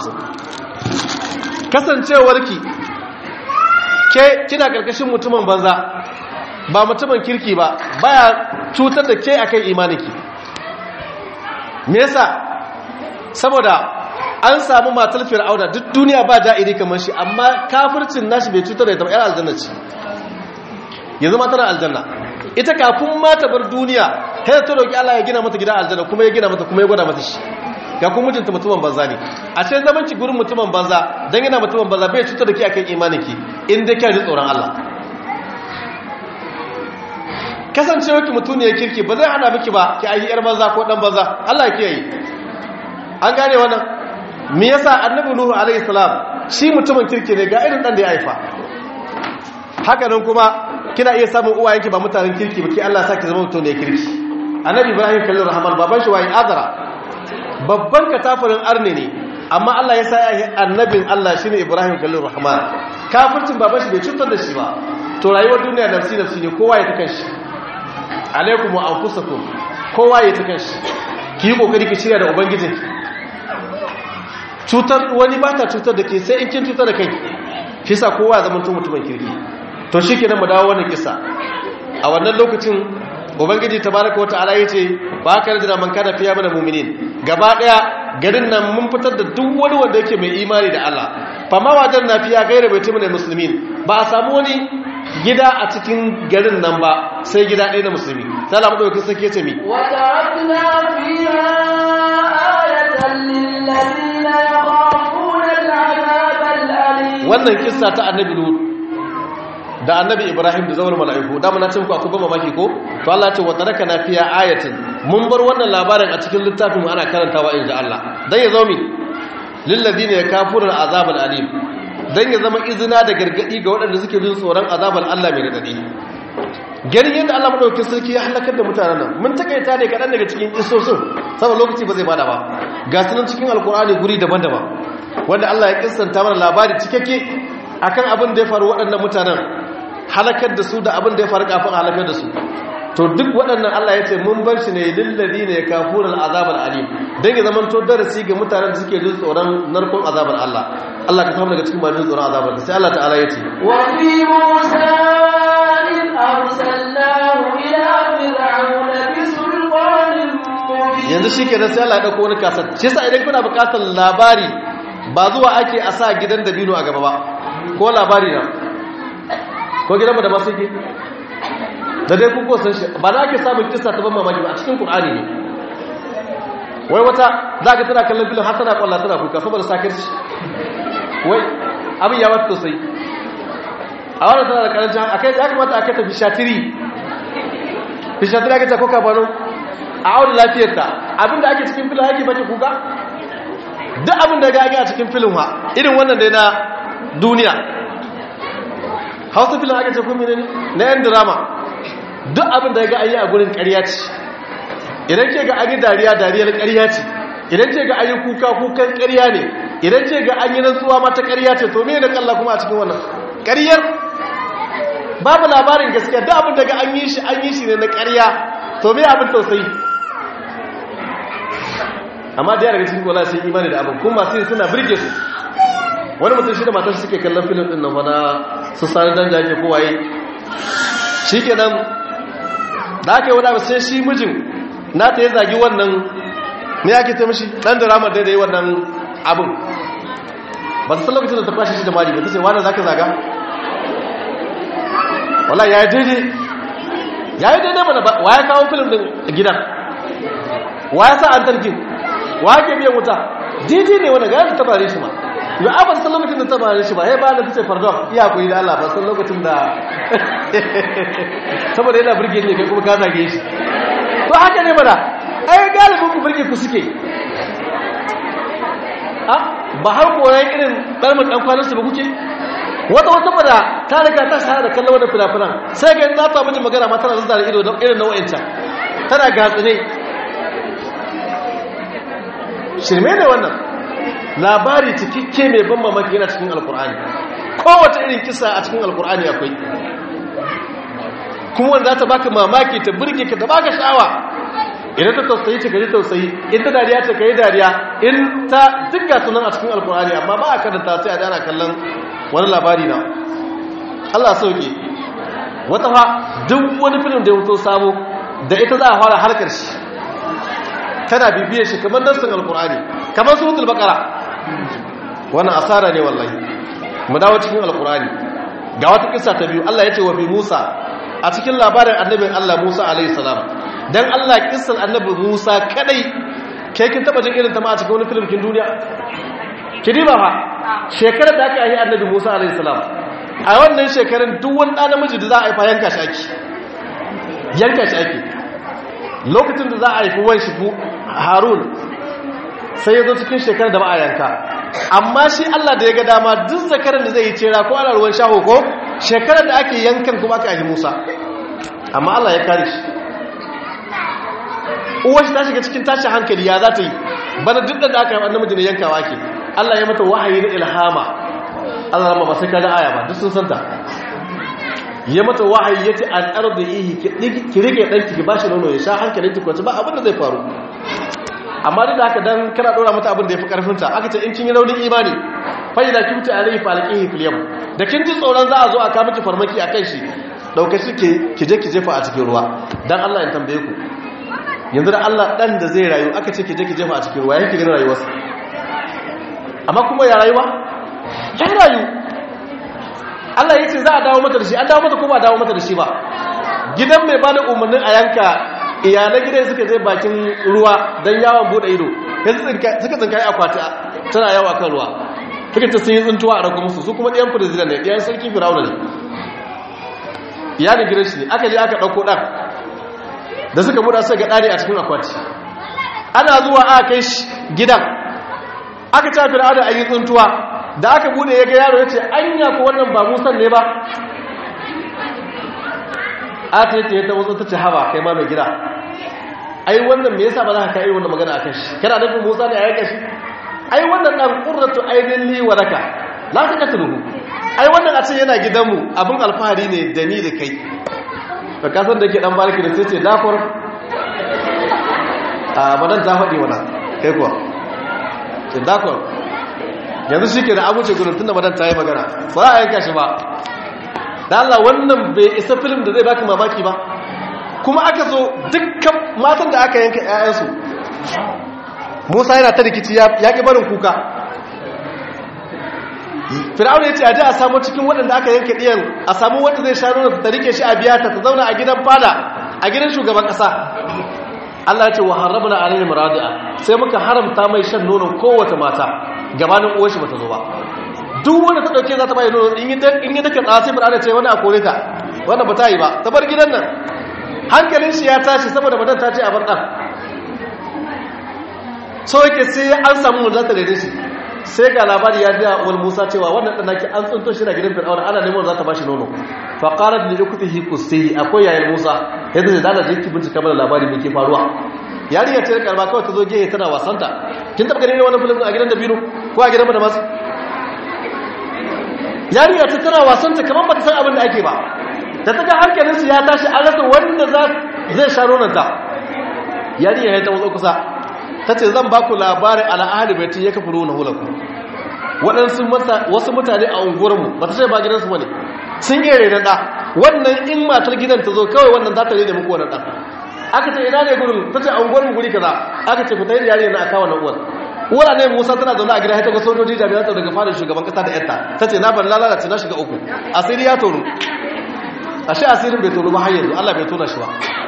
50 kasancewarki ke kina karkashin mutumin banza ba mutumin kirki ba baya cutar da ke akan imaninki me yasa saboda an samu matar fir'auna duk duniya ba ja'iri kamar shi amma kafircin nashi bai cutar da ita ba yar aljanna ce yanzu ma tana aljanna ita kafin ma ta bar duniya sai ta roki Allah ya gina mata gidan aljanna kuma ya gina mata kuma ya gwada mata shi ga kuma mijinta mutumin banza ne a ce zaman ki gurin mutumin banza dan yana mutumin banza bai cutar da ke akan imanin ki in dai kiyar tsoron Allah kasancewa ki mutuniyar kirki ba zai hana miki ba ki ayi yar banza ko dan banza Allah ya kiyaye an gane wannan me yasa annabi nuhu alaihi salam shi mutumin kirki ne ga irin dan da ya haifa haka nan kuma kina iya samun uwayenki ba mutanen kirki ba ki Allah saki zama mutum ne kirki annabi ibrahim kallon rahman baban shi wayi azara babban katafirin arne ne amma Allah ya sa ya annabin Allah shine ibrahim kallon rahman kafircin baban shi bai cutar da shi ba to rayuwar duniya nafsi nafsi ne kowa ya ta kanshi alaikum wa anfusakum kowa ya ta kanshi ki yi kokari ki shirya da ubangijin cutar wani ba ta cutar da ke sai in kin cutar da kai shi sa kowa ya zama mutumin kirki to shi kenan mu dawo wannan kisa a wannan lokacin ubangiji tabaraka wata'ala yace ba ka rajina man kana fiya mana mu'minin gaba daya garin nan mun fitar da duk wani wanda yake mai imani da Allah fa ma wajen na fiya gaira bai tumne muslimin ba a samu wani gida a cikin garin nan ba sai gida ɗaya na musulmi sai Allah madaukakin sarki yace mi wa tarakna fiha ayatan lil ladina yakhafuna al'adab al'alim wannan kissa ta annabi lut da annabi ibrahim da zawar mala'iku da mun ce ku akwai ban mamaki ko to Allah ce wa taraka na fiya ayatin mun bar wannan labarin a cikin littafin ana karantawa inda Allah dan ya zo mi lil ladina yakafuruna azabal alim dan ya zama izina da gargadi ga waɗanda suke jin tsoron azabal Allah mai radadi ganin yadda Allah madaukakin sarki ya halakar da mutanen nan mun takaita ne kaɗan daga cikin kisosin saboda lokaci ba zai bada ba ga sunan cikin alkur'ani guri daban-daban wanda Allah ya kissanta mana labari cikakke akan abin da ya faru waɗannan mutanen halakar da su da abin da ya faru kafin halakar da su to duk waɗannan Allah ya ce mun bar shi ne lillazi ne kafurul azabar alim dan ya zaman to darasi ga mutanen da suke jin tsoron narkon azabar Allah Allah ka samu daga cikin masu tsoron azabar sai Allah ta'ala ya ce wa fi musa in arsalnahu ila fir'auna bi sultanin mubin yanzu shi kenan sai Allah ya dauko wani kasar shi yasa idan kuna buƙatar labari ba zuwa ake a sa gidan dabino a gaba ba ko labari na ko gidan mu da masu yake da dai kuko san shi ba na ake samun kissa ta ban mamaki ba a cikin Qur'ani ne wai wata za ka tana kallon filin har tana kwalla tana kuka saboda sakar shi wai abin ya wata sosai a wannan tana da karancin akai ya kamata a kai ta bishatiri bishatiri ake ta ko kabano a aure lafiyarta abinda ake cikin filin ake bace kuka duk abin da ga ake a cikin filin ha irin wannan dai na duniya hausa filin ake ce kuma ne na yan drama duk abin da ga ayi a gurin ƙarya ce idan ke ga an yi dariya dariyar ƙarya ce idan ce ga an yi kuka kukan ƙarya ne idan ce ga an yi rantsuwa mata ƙarya ce to me da kalla kuma a cikin wannan ƙaryar babu labarin gaskiya duk abin da ga an yi shi an yi shi ne na ƙarya to me abin tausayi amma da daga cikin kola sun imani da abin kuma masu yin suna birge su wani mutum shi da matar suke kallon filin din nan wana su sani dan jage kowaye shi kenan da aka yi wani abu sai shi mijin na ta yi zagi wannan ne ake ta mishi dan da ramar da yi wannan abin ba su san lokacin da ta kwashe shi da mari ba ta ce wani za ka zaga wala ya yi daidai ya yi daidai mana wa ya kawo filin din gidan wa ya sa an tarkin wa ke biyan wuta daidai ne wanda gaya ta bare shi ma yau a ban san lokacin da ta bare shi ba ya ba da ta ce pardon iya koyi da Allah ba san lokacin da saboda yana birge ne kai kuma ka zage shi to haka ne mana ai galibin ku birge ku suke ba har koyan irin ɗarmar ɗan kwanansu ba kuke wata wata bada ta riga ta shahara da kallon wadda fina-finan sai ga za ta miji magana ma tana zazzara ido don irin nau'inta tana gatsine shirme ne wannan labari cikakke mai ban mamaki yana cikin alkur'ani kowace irin kisa a cikin alkur'ani akwai kuma wanda za ta baka mamaki ta burge ka ta baka sha'awa idan ta tausayi ta kaji tausayi in ta dariya ta kayi dariya in ta dukka sunan a cikin alkur'ani amma ba a karanta sai a dana kallon wani labari na Allah sauke wata fa duk wani filin da ya wuto sabo da ita za a fara harkar shi tana bibiyar shi kamar nassin alkur'ani kamar suratul baqara wannan asara ne wallahi mu dawo cikin alkur'ani ga wata kissa ta biyu Allah ya ce wa fi Musa a cikin labarin annabin Allah Musa alaihi salam dan Allah kissan annabi Musa kadai kai kin taba jin irin ta ma a cikin wani film kin duniya kidima fa shekarar da aka yi annabi Musa alaihi salam a wannan shekarun duk wani ɗan namiji da za a haifa yanka shi ake yanka shi ake lokacin da za a haifi wan shi Harun sai ya zo cikin shekarar da ba a yanka amma shi Allah da ya ga dama duk zakarar da zai yi cera ko ana ruwan shaho ko shekarar da ake yankan kuma aka haifi Musa amma Allah ya kare shi uwar shi ta shiga cikin tashin hankali ya za ta yi bana duk da aka yi namiji ne yankawa ke Allah ya mata wahayi na ilhama Allah rama ba sai kaga aya ba duk sun santa ya mata wahayi yace an ardihi ki rike danki ki bashi nono ya sha hankalin ki kwace ba abin da zai faru amma duk da haka dan kana dora mata abin da yafi karfin ta aka ce in kin yi raunin imani fa idza kunti alayhi falqihi fil yam da kin ji tsoron za a zo a ka miki farmaki akan shi dauke shi ke ki je ki jefa a cikin ruwa dan Allah in tambaye ku yanzu da Allah dan da zai rayu aka ce ki je ki jefa a cikin ruwa yake ganin rayuwarsa amma kuma ya rayuwa ya rayu Allah ya ce za a dawo mata da shi an dawo mata ko ba dawo mata da shi ba gidan mai bada umarnin a yanka iyalan gidan suka je bakin ruwa don yawon bude ido suka tsinkayi akwati tana yawa kan ruwa suka ce sun yi tsintuwa a ragu musu su kuma ɗiyan firizina ne ɗiyan sarki firawuna ne iyalin gidan shi ne aka je aka ɗauko ɗan da suka buɗa suka ga ɗari a cikin akwati ana zuwa aka kai shi gidan aka ta fir'auna a yi tsuntuwa da aka bude ya ga yaro ya ce anya ko wannan ba musan ne ba a ta yace ta wasu ta ce haba kai ma mai gida ai wannan me yasa ba za ka kai wannan magana akan shi kana nufin musa ne a yanka shi ai wannan dan qurratu ainin li wa laka la taqtuluhu ai wannan a ce yana gidanmu abin alfahari ne da ni da kai ka kasan da ke dan barki da sai ce dafor a badan ta faɗi wannan kai kuwa ce dakon yanzu shi ke da abuce gudun tun da madan ta yi magana ba za a yanka shi ba da Allah wannan bai isa film da zai baki mamaki ba kuma aka zo dukkan matan da aka yanka 'ya'yansu musa yana ta rikici ya ƙi barin kuka fir'auna ya ce a ji a samu cikin waɗanda aka yanka ɗiyan a samu wanda zai sha nuna ta rike shi a biya ta ta zauna a gidan fada a gidan shugaban ƙasa Allah ya ce wa harabna alayhi muradi'a sai muka haramta mai shan nonon kowace mata gabanin uwar shi bata zo ba duk wanda ta dauke za ta bai nono in yi in yi daka tsasi fara ce wani a kore ta wannan ba ta yi ba ta bar gidan nan hankalin shi ya tashi saboda madan ta ce a bar dan so yake sai an samu wanda ta rede shi sai ga labari ya biya wal Musa cewa wannan dan naki an tsunto shi na gidan Fir'auna ana neman za ta bashi nono fa qalat li uktihi qusihi akwai yayin Musa yadda da dala jiki bincika mana labari me ke faruwa yarinya ce karba kawai ta zo gehe tana wasanta kin taba ganin wannan film a gidan da biro ko a gidan da masu yarinya ce tana wasanta kamar ba ta san abin da ake ba da ta ga hankalin su ya tashi an rasa wanda za zai sha nonanta yarinya ya ta wazo kusa ta ce zan baku labarin al'ahali bai ya kafa ruwan hulaku waɗansu wasu mutane a unguwarmu ba ta ce ba gidansu ba ne sun yi renon ɗa wannan in matar gidan ta zo kawai wannan za ta rene muku wannan ɗan aka ce ina ne gurin ta ce a unguwarmu guri kaza aka ce fita yin yare na aka wannan uwar uwar ne musa tana zaune a gida ta ga sojoji jami'an tsaro daga fadar shugaban kasa da yarta ta ce na bar lalace na shiga uku asiri ya toru ashe asirin bai toru ba har yanzu allah bai tona shi ba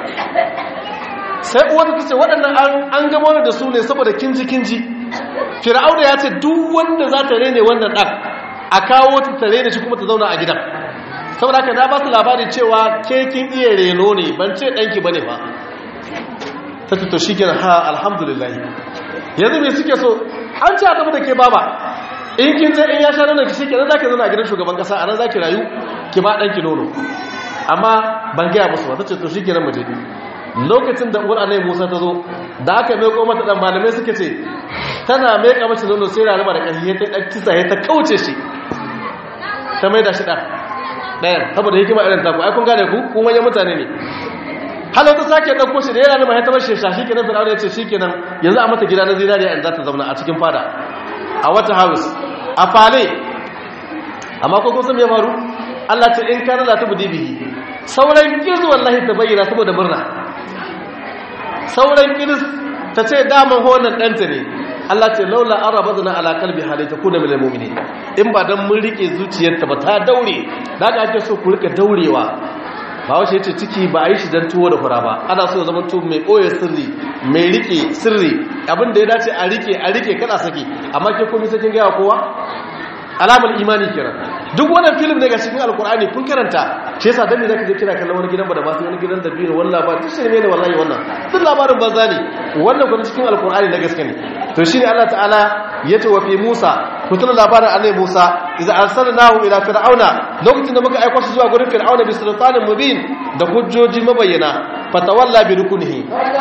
sai uwar ta ce waɗannan an gamo da su ne saboda kinji kinji fir'auna ya ce duk wanda za ta rene wannan ɗan a kawo ta ta rene shi kuma ta zauna a gidan saboda haka na ba su labarin cewa ke kin iya reno ne ban ce ɗanki ba ne ba ta ce to shi kenan ha alhamdulillah yanzu mai suke so an ce a gaba da ke baba in kin je in ya sha nonon ki shi kenan za ki zauna a gidan shugaban kasa a nan za ki rayu ki ba ɗanki nono amma ban gaya musu ba ta ce to shi kenan mu je lokacin da uwar annabi Musa ta zo da aka mai koma ta dan malamai suke ce tana mai ka mace nono sai raruma da kashi ta dan kisa ta kauce shi ta mai da shi dan dayan saboda hikima irin ta ku ai kun gane ku ku manyan mutane ne halau ta sake dauko shi da yana nuna ya ta bashi shashi kenan fir'auna ya ce shikenan yanzu a mata gida na zinariya in za ta zauna a cikin fada a wata house a fale amma ko kun san me faru Allah ce in kana la tubdi bihi sauran kizu wallahi ta bayyana saboda murna sauran kiris ta ce daman honan ɗanta ne Allah ce laula an rabazna ala kalbi halaita kuna min almu'minin in ba dan mun rike zuciyarta ba ta daure da aka ake so ku rika daurewa ba wace yace ciki ba a yi shi dan tuwo da fura ba ana so zaman tuwo mai boye sirri mai rike sirri abin da ya dace a rike a rike kada saki amma ke komai sai kin ga kowa alamar imani kiran duk wannan film ne ga cikin alkur'ani kun karanta shi yasa dan ne zaka je kira kallon wani gidan ba da ba su wani gidan da biyu wani labari duk shirme ne wallahi wannan duk labarin banza ne wannan kuma cikin alkur'ani na gaske ne to shine Allah ta'ala yace wa fi Musa ku tuna labarin annabi Musa idza arsalnahu ila fir'auna lokacin da muka aika shi zuwa gurin fir'auna bi sultanin mubin da hujjoji mabayyana fatawalla bi rukunihi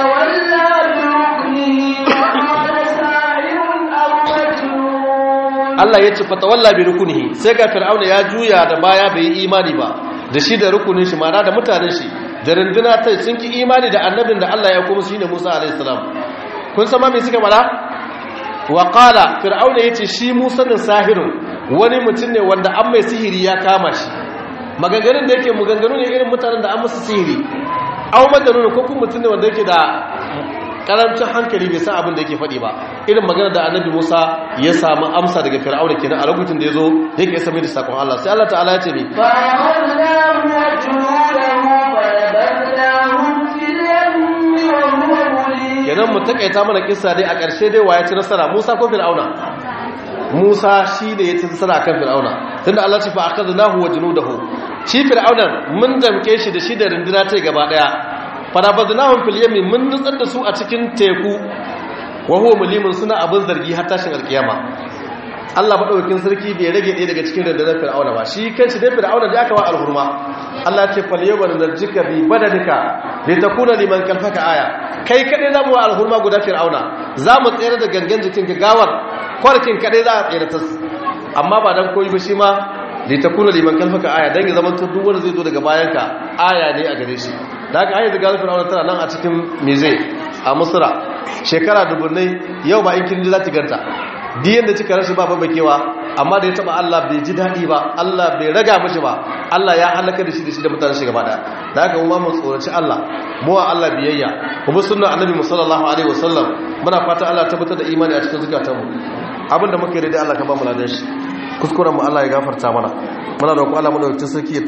fatawalla bi rukunihi wa qala sa'irun aw majnun Allah ya ce fatawalla bi rukunihi sai ga fir'auna ya juya da baya bai yi imani ba da shi da rukunin shi mana da mutanen shi da runduna ta sun ki imani da annabin da Allah ya kuma shine Musa alaihi salam kun san ma me suka bada wa qala fir'auna yace shi Musa din sahirun wani mutum ne wanda an mai sihiri ya kama shi maganganun da yake maganganu ne irin mutanen da an musu sihiri aw maganun ko kuma mutum ne wanda yake da karancin hankali bai san abin da yake faɗi ba irin magana da annabi Musa ya samu amsa daga Fir'auna kenan a lokacin da yazo yake isa mai da sakon Allah sai Allah ta'ala ya ce mi fa akhadnahu wa junudahu fa nabadnahum fil yammi wa huwa mulim kenan mu takaita mana kissa dai a ƙarshe dai waye ci nasara Musa ko Fir'auna Musa shi da ya ci nasara kan Fir'auna tunda Allah ce fa akhadnahu wa junudahu shi Fir'auna mun damke shi da shi da runduna ta gaba daya farabadnahum fil yami mun nutsar da su a cikin teku wa huwa mulimun suna abin zargi har tashin alkiyama Allah madaukakin sarki bai rage ɗaya daga cikin rundunar fir'auna ba shi kanshi dai fir'auna da aka wa alhurma Allah ce fal yawma narjika bi badanika li takuna liman kalfaka aya kai kadai zamu wa alhurma guda fir'auna zamu tsayar da gangan jikin gawar kwarkin kadai za a tsayar ta amma ba dan koyi ba shi ma li takuna liman kalfaka aya dan ya zama duk wanda zai zo daga bayanka aya ne a gare shi da aka ayyar da gazar fir'auna tana nan a cikin mize a musura shekara dubunai yau ba in kin ji za ta ganta diyan da cika rashi ba babakewa amma da ya taba Allah bai ji daɗi ba Allah bai raga mashi ba Allah ya halaka da shi da shi da mutane shi gaba da da haka kuma mu tsoraci Allah mu wa Allah biyayya kuma sunnar annabi sallallahu alaihi wasallam muna fata Allah tabbatar da imani a cikin zukatanmu abinda muke da Allah ka ba mu ladan shi kuskuren mu Allah ya gafarta mana muna da ku Allah mu da sarki